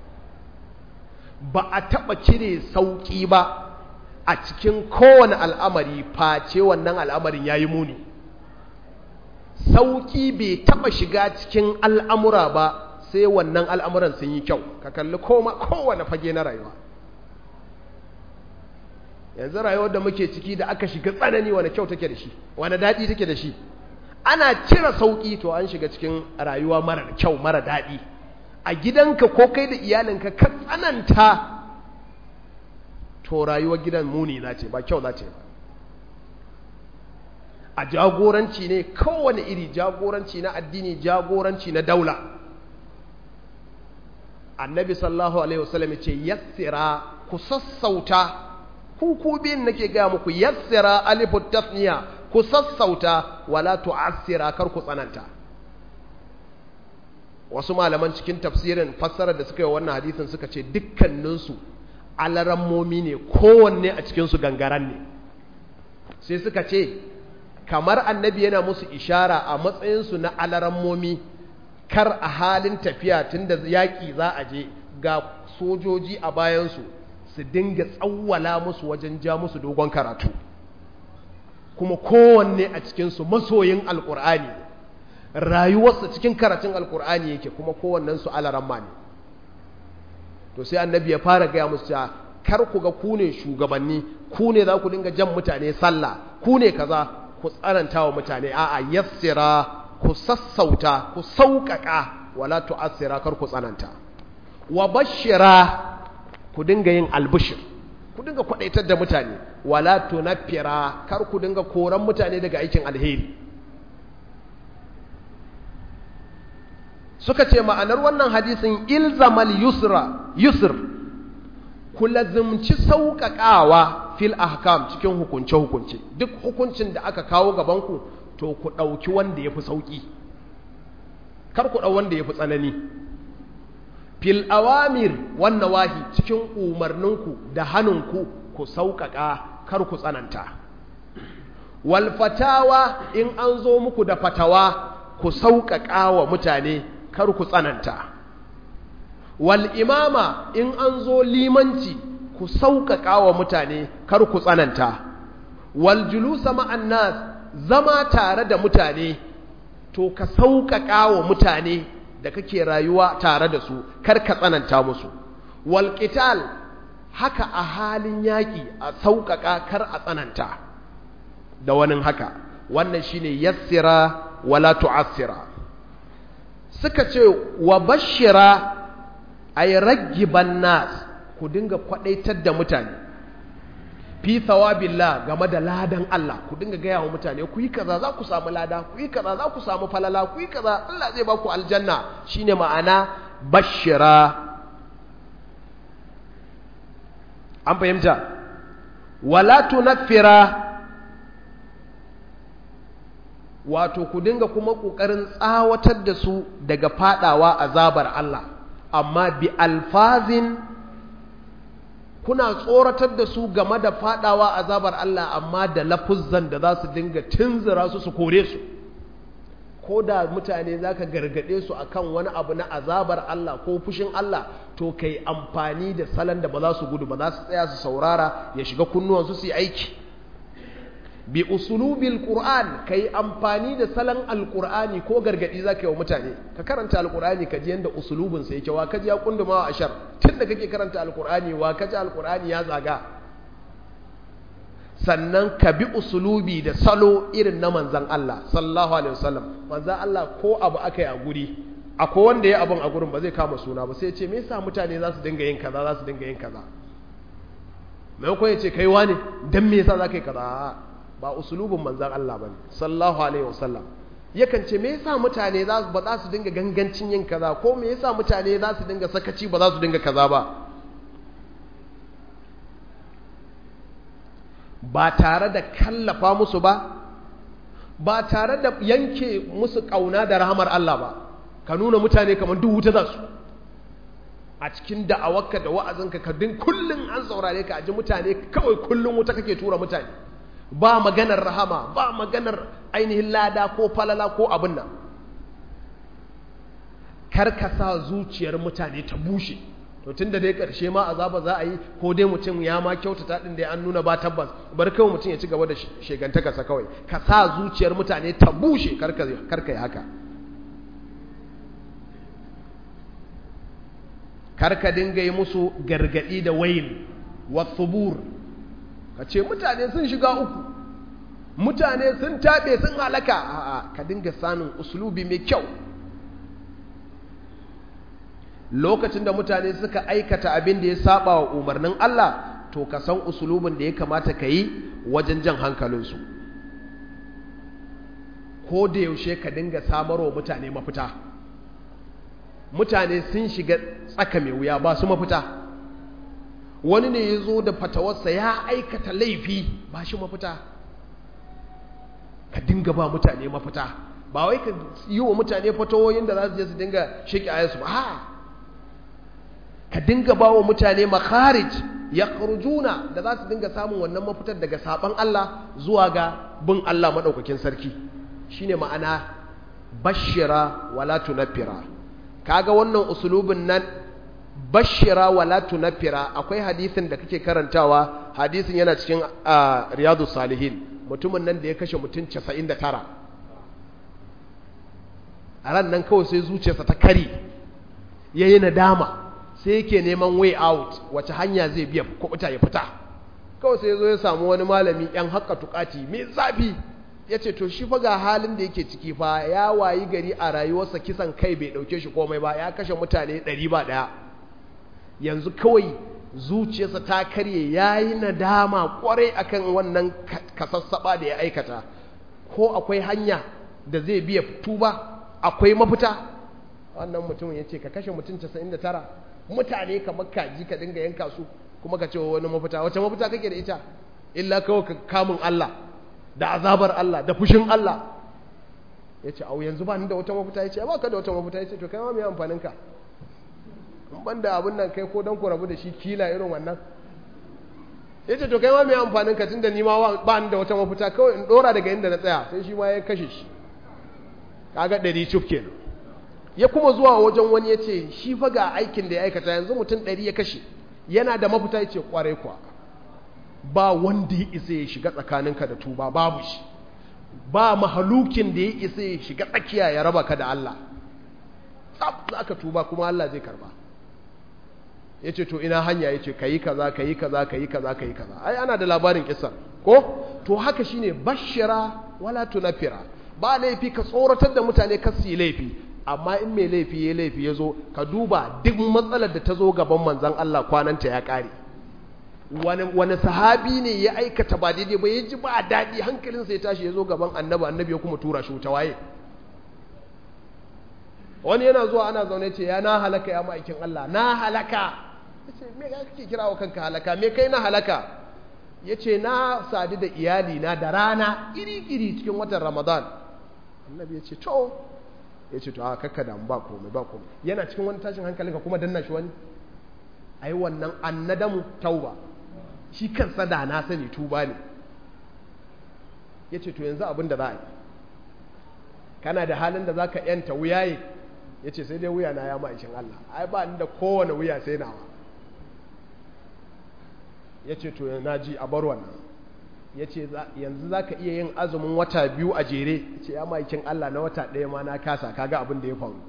ba a taba cire sauki ba a cikin kowane al'amari face wannan al'amarin yayi muni sauki bai taba shiga cikin al'amura ba sai wannan al'amuran sun yi kyau ka kalli koma kowane fage na rayuwa yanzu rayuwar da muke ciki da aka shiga tsanani wani kyau take da shi wani daɗi take da shi ana cire sauƙi to an shiga cikin rayuwa mara kyau mara daɗi a gidanka ko kai da iyalinka ka tsananta to rayuwar gidan muni za ce ba kyau za ce ba a jagoranci ne kowane iri jagoranci na addini jagoranci na daula annabi sallallahu alaihi wasallam ce yassira ku sassauta ku ku biyun nake gaya muku yassira alifu tasniya ku sassauta wala tu'assira kar ku tsananta wasu malaman cikin tafsirin fassarar da suka yi wannan hadisin suka ce dukkaninsu alarammomi ne kowanne a cikinsu gangaran ne sai suka ce kamar annabi yana musu ishara a matsayinsu na alarammomi kar a halin tafiya tun da yaƙi za a je ga sojoji a bayansu su dinga tsawwala musu wajen ja musu dogon karatu kuma kowanne a cikinsu masoyin alkur'ani rayuwarsa cikin karatun alkur'ani yake kuma kowannensu alaramma ne to sai annabi ya fara gaya musu cewa kar ku ga ku ne shugabanni ku ne za ku dinga jan mutane sallah ku ne kaza ku tsananta wa mutane a'a yassira ku sassauta ku sauƙaƙa wala tu'assira kar ku tsananta wa bashira ku dinga yin albishir ku dinga kwadaitar da mutane wala tunaffira kar ku dinga koran mutane daga aikin alheri suka ce ma'anar wannan hadisin ilzamal yusra yusr ku lazimci sauƙaƙawa fil ahkam cikin hukunce-hukunce duk hukuncin da aka kawo gabanku to ku ɗauki wanda ya fi sauƙi kar ku ɗau wanda ya fi tsanani fil awamir wan nawahi cikin umarninku da hannunku ku sauƙaƙa kar ku tsananta wal fatawa in an zo muku da fatawa ku sauƙaƙa wa mutane kar ku tsananta wal imama in an zo limanci ku sauƙaƙa wa mutane kar ku tsananta wal julusa ma'an nas zama tare da mutane to ka sauƙaƙa wa mutane da kake rayuwa tare da su kar ka tsananta musu wal qital haka a halin yaƙi a sauƙaƙa kar a tsananta da wani haka wannan shine yassira wala tu'assira suka ce wa bashira ay raggiban nas ku dinga kwadaitar da mutane fi thawabillah game da ladan Allah ku dinga gaya wa mutane ku yi kaza za ku samu lada ku yi kaza za ku samu falala ku yi kaza Allah zai ba ku aljanna shine ma'ana bashira an fahimta wala tunaffira wato ku dinga kuma ƙoƙarin tsawatar da su daga fadawa azabar Allah amma bi alfazin kuna tsoratar da su game da fadawa azabar Allah amma da lafuzzan da za su dinga tunzura su su kore su ko da mutane za ka gargade su akan wani abu na azabar Allah ko fushin Allah to kai amfani da salon da ba za su gudu ba za su tsaya su saurara ya shiga kunnuwansu su yi aiki bi usulubil qur'an kai amfani da salon alqur'ani ko gargadi zaka yi wa mutane ka karanta alqur'ani ka ji yanda usulubin sa yake wa ka ji ya kunduma wa ashar tunda kake karanta alqur'ani wa ka ji alqur'ani ya zaga sannan ka bi usulubi da salo irin na manzan Allah sallallahu alaihi wasallam manzan Allah ko abu aka yi a guri akwai wanda ya abin a gurin ba zai kama suna ba sai ce me yasa mutane za su dinga yin kaza za su dinga yin kaza maimakon ya ce kai wane dan me yasa za ka yi kaza ba usulubin manzan Allah ba ne sallallahu alaihi wasallam yakan ce me yasa mutane za ba za su dinga gangancin yin kaza ko me yasa mutane za su dinga sakaci ba za su dinga kaza ba ba tare da kallafa musu ba ba tare da yanke musu kauna da rahamar Allah ba ka nuna mutane kamar duk wuta za su a cikin da'awarka da wa'azinka ka din kullun an saurare ka aji mutane kawai kullun wuta kake tura mutane ba maganar rahama ba maganar ainihin lada ko falala ko abin nan karkasa zuciyar mutane ta bushe to tun da dai karshe ma azaba za a yi ko dai mutum ya ma kyautata din da an nuna ba tabbas bar kawai mutum ya ci gaba da shegantakarsa kawai ka sa zuciyar mutane ta bushe karka yi haka karka dinga yi musu gargadi da wayin wasubur ka ce mutane sun shiga uku mutane sun taɓe sun halaka a'a ka dinga sanin uslubi mai kyau lokacin da mutane suka aikata abin da ya saba wa umarnin Allah to ka san usulubin da ya kamata ka yi wajen jan hankalinsu ko da yaushe ka dinga samarwa mutane mafita mutane sun shiga tsaka mai wuya ba su mafita wani ne ya zo da fatawarsa ya aikata laifi ba shi mafita ka dinga ba mutane mafita ba wai ka yi wa mutane fatawoyin da za su je su dinga shiki ayansu ba ha ka dinga ba wa mutane makharij ya juna da za su dinga samun wannan mafitar daga saban Allah zuwa ga bin Allah maɗaukakin sarki shine ma'ana bashira wala tunaffira kaga wannan usulubin nan bashira wala tunaffira akwai hadisin da kake karantawa hadisin yana cikin riyadu salihin mutumin nan da ya kashe mutum 99 a ran nan kawai sai zuciyarsa ta kari yayi nadama sai yake neman way out wace hanya zai biya kubuta ya fita kawai sai zo ya samu wani malami yan haka tukati mai zafi ya ce to shi fa ga halin da yake ciki fa ya wayi gari a rayuwarsa kisan kai bai dauke shi komai ba ya kashe mutane ɗari ba ɗaya yanzu kawai zuciyarsa ta karye ya yi nadama kwarai akan wannan kasassaba da ya aikata ko akwai hanya da zai biya tuba akwai mafita wannan mutum ya ce ka kashe mutum 99 mutane kamar kaji ka dinga yanka su kuma ka ce wani mafita wace mafita kake da ita illa kawai ka kamun Allah da azabar Allah da fushin Allah ya ce au yanzu ba ni da wata mafita ya ce ba ka da wata mafita ya ce to kai ma mai amfanin ka in ban da abin nan kai ko don ku rabu da shi kila irin wannan ya ce to kai ma mai amfanin ka tun da ni ma ba ni da wata mafita kawai in dora daga inda na tsaya sai shi ma ya kashe shi kaga ɗari cuf kenan ya kuma zuwa wajen wani ya ce shi fa ga aikin da ya aikata yanzu mutum ɗari ya kashe yana da mafita ya ce kwarai kuwa ba wanda ya isa ya shiga tsakaninka da tuba babu shi ba mahalukin da ya isa ya shiga tsakiya ya raba ka da Allah tsab za ka tuba kuma Allah zai karba ya ce to ina hanya ya ce ka yi kaza ka yi kaza ka yi kaza ka yi kaza ai ana da labarin kisan ko to haka shine bashira wala tunafira ba laifi ka tsoratar da mutane ka su yi laifi amma in mai laifi ya laifi ya zo ka duba duk matsalar da ta zo gaban manzan Allah kwananta ya ƙare wani sahabi ne ya aikata ba daidai ba ya ji ba daɗi hankalinsa ya tashi ya zo gaban annabi annabi ya kuma tura shi wuta waye wani yana zuwa ana zaune ce ya na halaka ya ma'aikin Allah na halaka ya ce me kake kira wa kanka halaka me kai na halaka ya ce na sadu da iyali na da rana iri-iri cikin watan ramadan annabi ya ce to ya ce to a kakka da ba komai ba komai yana cikin wani tashin hankalin ka kuma danna shi wani ai wannan annadamu tauba shi kansa da na sani tuba ne ya ce to yanzu abin da za a yi kana da halin da za ka yanta wuyaye ya ce sai dai wuya na ya ma'aikin Allah ai ba ni da kowane wuya sai nawa ya ce to na ji a bar wannan ya ce yanzu za ka iya yin azumin wata biyu a jere ce ya maikin Allah na wata ɗaya ma na kasa kaga abin da ya faru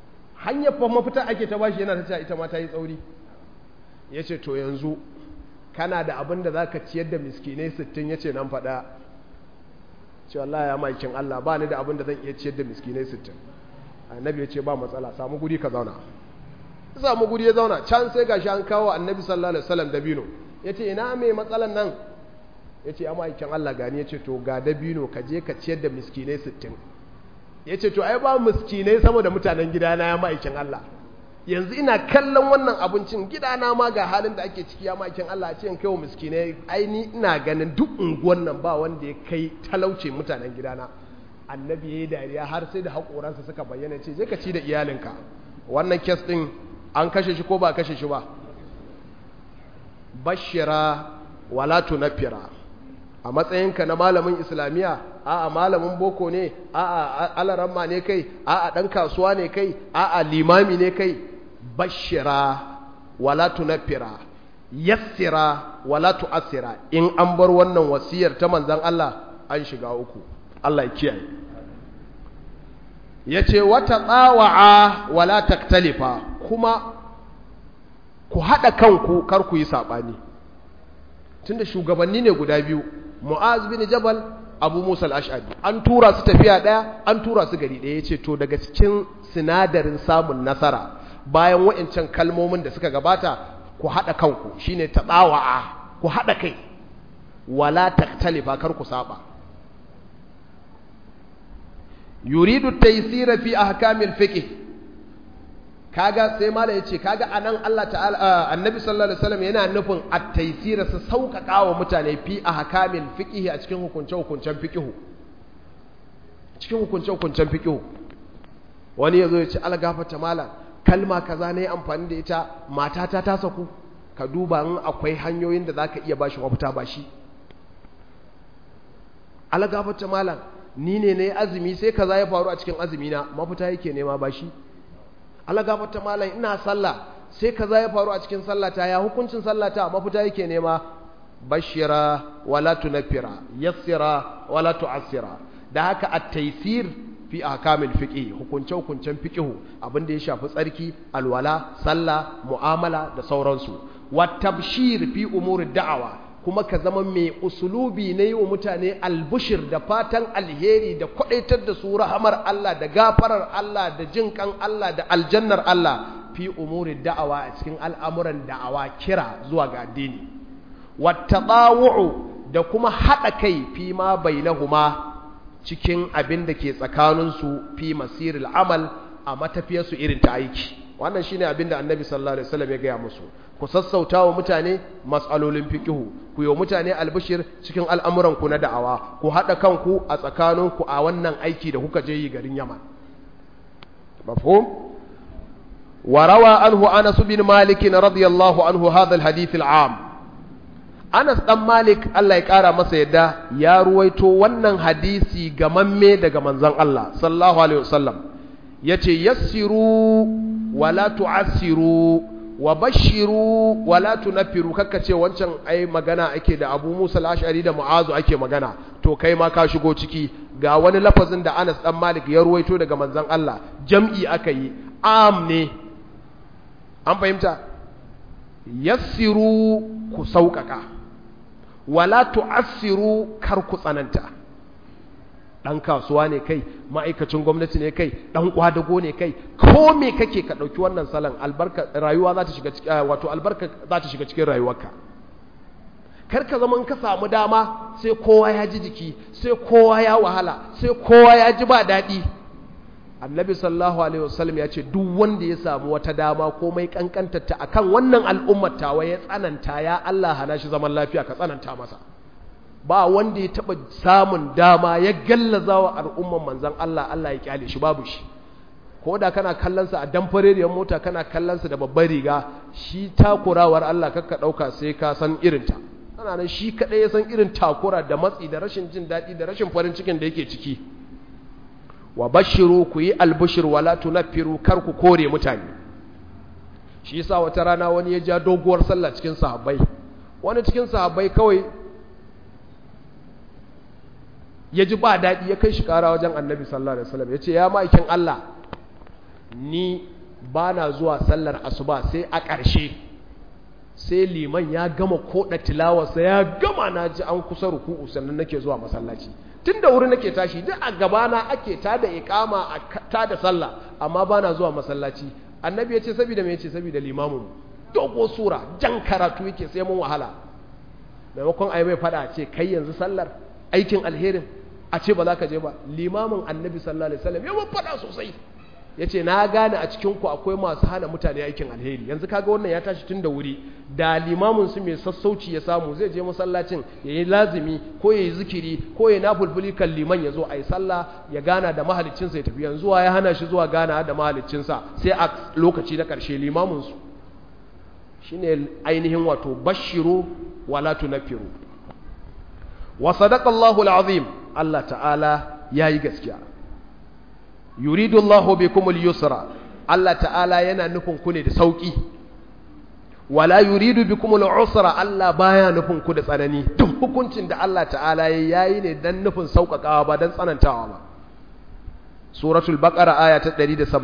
hanyar fa mafita ake ta bashi yana ta cewa ita ma ta yi tsauri ya ce to yanzu kana da abin da za ka ciyar da miskinai sittin ya ce nan faɗa ce Allah ya maikin Allah ba ni da abin da zan iya ciyar da miskinai sittin annabi ya ce ba matsala samu guri ka zauna samu guri ya zauna can sai gashi an kawo annabi sallallahu alaihi wasallam dabino ya ce ina mai matsalan nan ya ce ya maikin Allah gani ya ce to ga dabino ka je ka ciyar da miskinai sittin ya ce to ai ba miskinai sama da mutanen gidana ya maikin Allah yanzu ina kallon wannan abincin gidana ma ga halin da ake ciki ya makin Allah a ce in kaiwa miskinai aini ina ganin duk unguwan nan ba wanda ya kai talauce mutanen gidana annabi ya yi dariya har sai da haƙoransa suka bayyana ce je ka ci da iyalinka wannan kes ɗin an kashe shi ko ba kashe shi ba bashira wala tunafira a matsayinka na malamin islamiyya a'a malamin boko ne a'a alaramma ne kai a'a ɗan kasuwa ne kai a'a limami ne kai bashira wala tunafira yassira wala tu'assira in an bar wannan wasiyar ta manzon Allah an shiga uku Allah ya kiyaye yace wata tsawa'a wala taktalifa kuma ku hada kanku kar ku yi sabani tunda shugabanni ne guda biyu Mu'az bin Jabal Abu Musa al-Ash'ari an tura su tafiya daya an tura su gari daya yace to daga cikin sinadarin samun nasara bayan wa'incan kalmomin da suka gabata ku haɗa kanku shine taɗawa'a ku haɗa kai wala taktalifa kar ku saba yuridu taysira fi ahkamil fiqh kaga sai mala yace kaga anan Allah ta'ala annabi sallallahu alaihi wasallam yana nufin at-taysira su sauƙaƙa wa mutane fi ahkamil fiqh a cikin hukunce hukuncen fiqh cikin hukunce hukuncen fiqh wani yazo ya ce algafata malam kalma kaza ne amfani da ita matata ta saku ka duba in akwai hanyoyin da zaka iya bashi mafita ba shi algafata malam ni ne ne azumi sai kaza ya faru a cikin azumi na mafita yake nema ba shi algafata malam ina sallah sai kaza ya faru a cikin sallata ya hukuncin sallata mafita yake nema bashira wala tunfira yassira wala tu'assira da haka at-taysir fi ahkamil fiqh hukunce hukuncen fiqh abin da ya shafi tsarki alwala sallah mu'amala da sauransu wa tabshir fi umuri da'awa kuma ka zama mai usulubi na yi wa mutane albushir da fatan alheri da kwadaitar da su rahamar Allah da gafarar Allah da jin kan Allah da aljannar Allah fi umuri da'awa a cikin al'amuran da'awa kira zuwa ga addini wa da kuma haɗa kai fi ma bainahuma cikin abin da ke tsakaninsu fi masiril amal a matafiyarsu irin ta aiki wannan shine abin da annabi sallallahu alaihi wasallam ya gaya musu ku sassauta wa mutane matsalolin fikihu ku yi mutane albishir cikin al'amuranku na da'awa ku haɗa kanku a tsakaninku a wannan aiki da kuka je yi garin yaman mafhum وروى عنه أنس بن مالك رضي الله عنه هذا الحديث العام Anas ɗan Malik Allah ya ƙara masa yadda ya ruwaito wannan hadisi gamamme daga manzon Allah sallallahu alaihi wasallam yace yassiru wala tu'assiru wa bashiru wala tunaffiru kakka ce wancan ai magana ake da Abu Musa al-Ash'ari da Mu'azu ake magana to kai ma ka shigo ciki ga wani lafazin da Anas ɗan Malik ya ruwaito daga manzon Allah jam'i aka yi am ne an fahimta yassiru ku sauƙaƙa wala tu'assiru kar ku tsananta dan kasuwa ne kai ma'aikacin gwamnati ne kai dan kwadago ne kai ko me kake ka dauki wannan salon albarka rayuwa za ta shiga cikin wato albarka za ta shiga cikin rayuwarka kar ka zama ka samu dama sai kowa ya ji jiki sai kowa ya wahala sai kowa ya ji ba daɗi annabi sallallahu alaihi wasallam ya ce duk wanda ya samu wata dama komai kankantarta akan wannan al'ummar tawa ya tsananta ya Allah hana shi zaman lafiya ka tsananta masa ba wanda ya taba samun dama ya gallaza wa al'ummar manzon Allah Allah ya kyale shi babu shi ko da kana kallon sa a damfareriyar mota kana kallon sa da babbar riga shi takurawar Allah kakka dauka sai ka san irinta ana nan shi kadai ya san irin takura da matsi da rashin jin daɗi da rashin farin cikin da yake ciki wa bashiru ku yi albushir wala tunaffiru kar ku kore mutane shi yasa wata rana wani ya ja doguwar sallah cikin sahabbai wani cikin sahabbai kawai ya ji ba daɗi ya kai shi ƙara wajen annabi sallallahu alaihi wasallam ya ce ya ma'aikin Allah ni ba na zuwa sallar asuba sai a ƙarshe sai liman ya gama koda tilawarsa ya gama na ji an kusa ruku'u sannan nake zuwa masallaci tun da wuri nake tashi duk a gabana ake tada iqama a tada sallah amma bana zuwa masallaci annabi ya ce saboda me yace saboda limamin dogo sura jan karatu yake sai mun wahala maimakon ai mai fada ce kai yanzu sallar aikin alherin a ce ba za ka je ba limamin annabi sallallahu alaihi wasallam ya mun fada sosai ya ce na gane a cikinku akwai masu hana mutane aikin alheri yanzu kaga wannan ya tashi tun da wuri da limamin su mai sassauci ya samu zai je masallacin ya yi lazimi ko ya yi zikiri ko ya nafulfuli kan liman ya zo a yi sallah ya gana da mahaliccinsa ya tafi yanzu ya hana shi zuwa gana da mahaliccinsa sai a lokaci na ƙarshe limaminsu shi ne ainihin wato bashiru wala tunafiru wa sadaqa Allahu azim Allah ta'ala yayi gaskiya yuridu Allah bikumul yusra Allah ta'ala yana nufin ku ne da sauki wala yuridu bikumul usra Allah baya nufin ku da tsanani duk hukuncin da Allah ta'ala yayi ne dan nufin sauƙaƙawa ba dan tsanantawa ba suratul baqara aya ta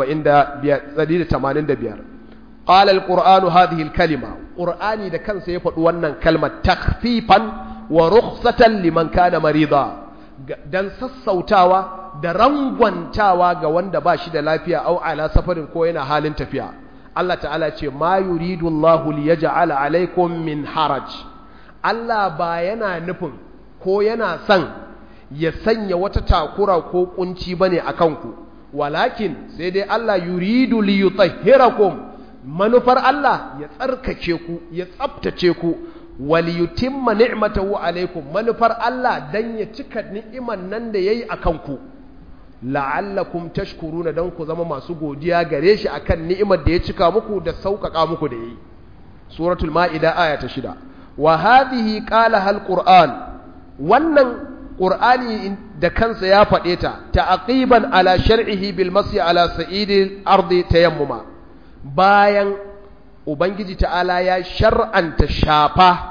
185 qala alqur'anu hadhihi alkalima qur'ani da kansa ya faɗi wannan kalmar takhfifan wa rukhsatan liman kana marida dan sassautawa da rangwantawa ga wanda ba shi da lafiya au ala safarin ko yana halin tafiya Allah ta'ala ce ma yuridu Allahu liyaj'ala alaikum min haraj Allah ba yana nufin ko yana son ya sanya wata takura ko kunci bane akan ku walakin sai dai Allah yuridu liyutahhirakum manufar Allah ya tsarkake ku ya tsaftace ku waliyutimma ni'matahu alaikum manufar Allah dan ya cika ni'iman nan da yayi akan ku la'allakum tashkuruna dan ku zama masu godiya gare shi akan ni'imar da ya cika muku da sauƙaƙa muku da yayi suratul ma'ida aya ta shida wa hadhihi qala hal qur'an wannan qur'ani da kansa ya faɗe ta ta'aqiban ala shar'ihi bil masyi ala sa'idil ardi tayammuma bayan ubangiji ta'ala ya shar'anta shafa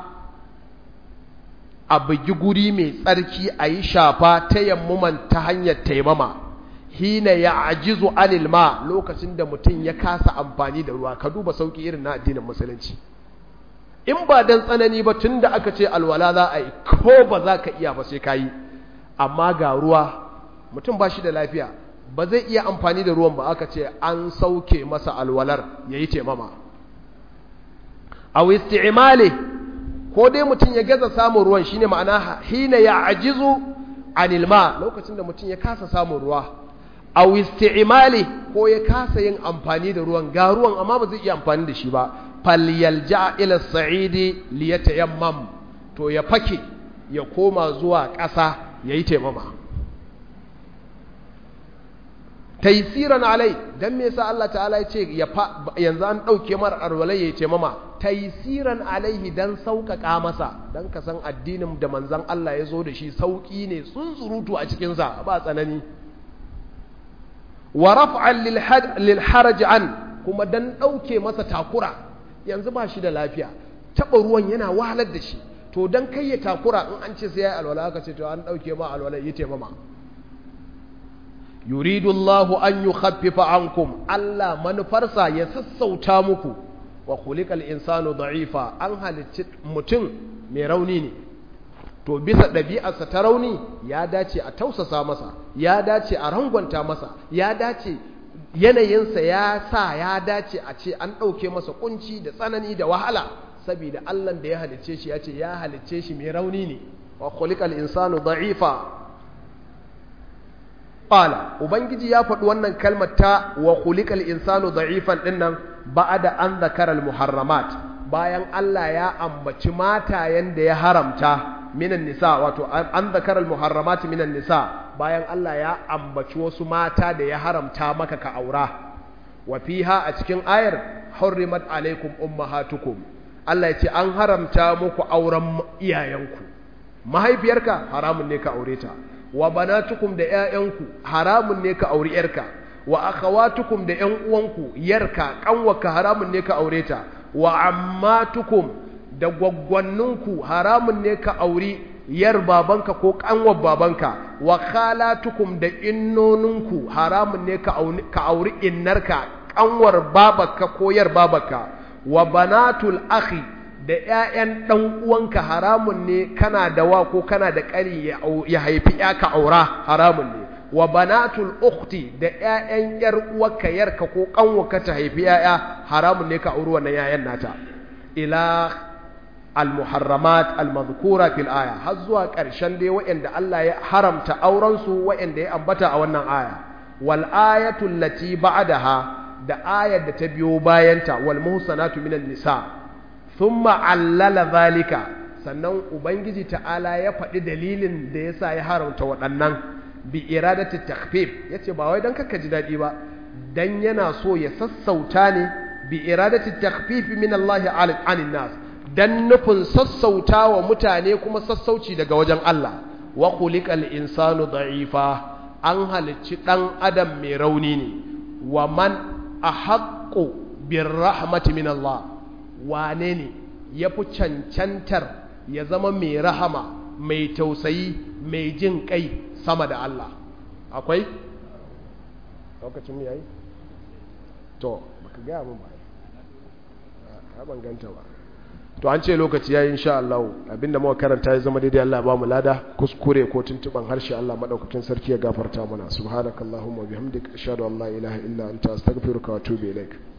a bugi guri mai tsarki a yi shafa ta yammuman ta hanyar taimama hina ya ajizu anil ma lokacin da mutum ya kasa amfani da ruwa ka duba sauki irin na addinin musulunci in ba dan tsanani ba tun da aka ce alwala za a yi ko ba za ka iya ba sai ka yi amma ga ruwa mutum ba shi da lafiya ba zai iya amfani da ruwan ba aka ce an sauke masa alwalar ya yi taimama a isti'imali ko dai mutum ya gaza samun ruwan shine ma'ana hina ya ajizu anil ma lokacin da mutum ya kasa samun ruwa aw isti'mali ko ya kasa yin amfani da ruwan ga ruwan amma ba zai iya amfani da shi ba falyalja ila sa'idi liyatayammam to ya fake ya koma zuwa ƙasa yayi taimama taysiran alai dan me yasa Allah ta'ala ya ce yanzu an dauke mar arwalai yayi taimama taysiran alaihi dan sauƙaƙa masa dan ka san addinin da manzon Allah ya zo da shi sauƙi ne tsuntsurutu a cikin sa ba tsanani wa raf'an lil haraj an kuma dan dauke masa takura yanzu ba shi da lafiya taba ruwan yana wahalar da shi to dan kai ya takura in an ce sai ya alwala aka ce to an dauke ma alwala yi taimama yuridu Allahu an yukhaffifa ankum Allah manufarsa ya sassauta muku wa khuliqal insanu da'ifa an halicci mutum mai rauni ne to bisa ɗabi'arsa ta rauni ya dace a tausasa masa ya dace a rangwanta masa ya dace yanayinsa ya sa ya dace a ce an ɗauke masa kunci da tsanani da wahala saboda Allah da ya halicce shi ya ce ya halicce shi mai rauni ne wa khuliqal insanu da'ifa qala ubangiji ya faɗi wannan kalmar ta wa khuliqal insanu da'ifan dinnan ba'da an zakara al muharramat bayan Allah ya ambaci matayen da ya haramta minan nisa wato an zakara al muharramat minan nisa bayan Allah ya ambaci wasu mata da ya haramta maka ka aura wa fiha a cikin ayar hurrimat alaikum ummahatukum Allah ya ce an haramta muku auren iyayenku mahaifiyarka haramun ne ka aure ta wa banatukum da ƴaƴanku haramun ne ka auri ƴarka wa akhawatukum da ƴan uwanku yarka kanwaka haramun ne ka aure ta wa ammatukum da gwaggwanninku haramun ne ka auri yar babanka ko kanwar babanka wa khalatukum da innoninku haramun ne ka auri innarka kanwar babarka ko yar babarka wa banatul akhi da ƴaƴan dan uwanka haramun ne kana da wa ko kana da ƙari ya haifi ya ka aura haramun ne wa banatul ukhti da ƴaƴan yar uwarka yarka ko kanwarka ta haifi ƴaƴa haramun ne ka auri wannan ƴaƴan nata ila al-muharramat al-madhkura fil aya har zuwa ƙarshen dai waɗanda Allah ya haramta auren su waɗanda ya ambata a wannan aya wal ayatu allati ba'daha da ayar da ta biyo bayanta wal muhsanatu minan nisa thumma allala zalika sannan ubangiji ta'ala ya faɗi dalilin da yasa ya haramta waɗannan bi iradati takhfif yace ba wai dan kaka ji dadi ba dan yana so ya sassauta ne bi iradati takhfif min Allah 'anil nas dan nufin sassauta wa mutane kuma sassauci daga wajen Allah wa khuliqal insanu da'ifa an halicci dan adam mai rauni ne wa man ahaqqu birrahmati min Allah wane ne yafi cancantar ya zama mai rahama mai tausayi mai jin kai sama da Allah akwai lokacin mu yayi to baka ga mun ba a ban ganta ba to an ce lokaci yayi insha Allah abinda muka karanta ya zama daidai Allah ba mu lada kuskure ko tuntuban harshe Allah madaukakin sarki ya gafarta mana subhanakallahumma bihamdika ashhadu an la ilaha illa anta astaghfiruka wa atubu ilaik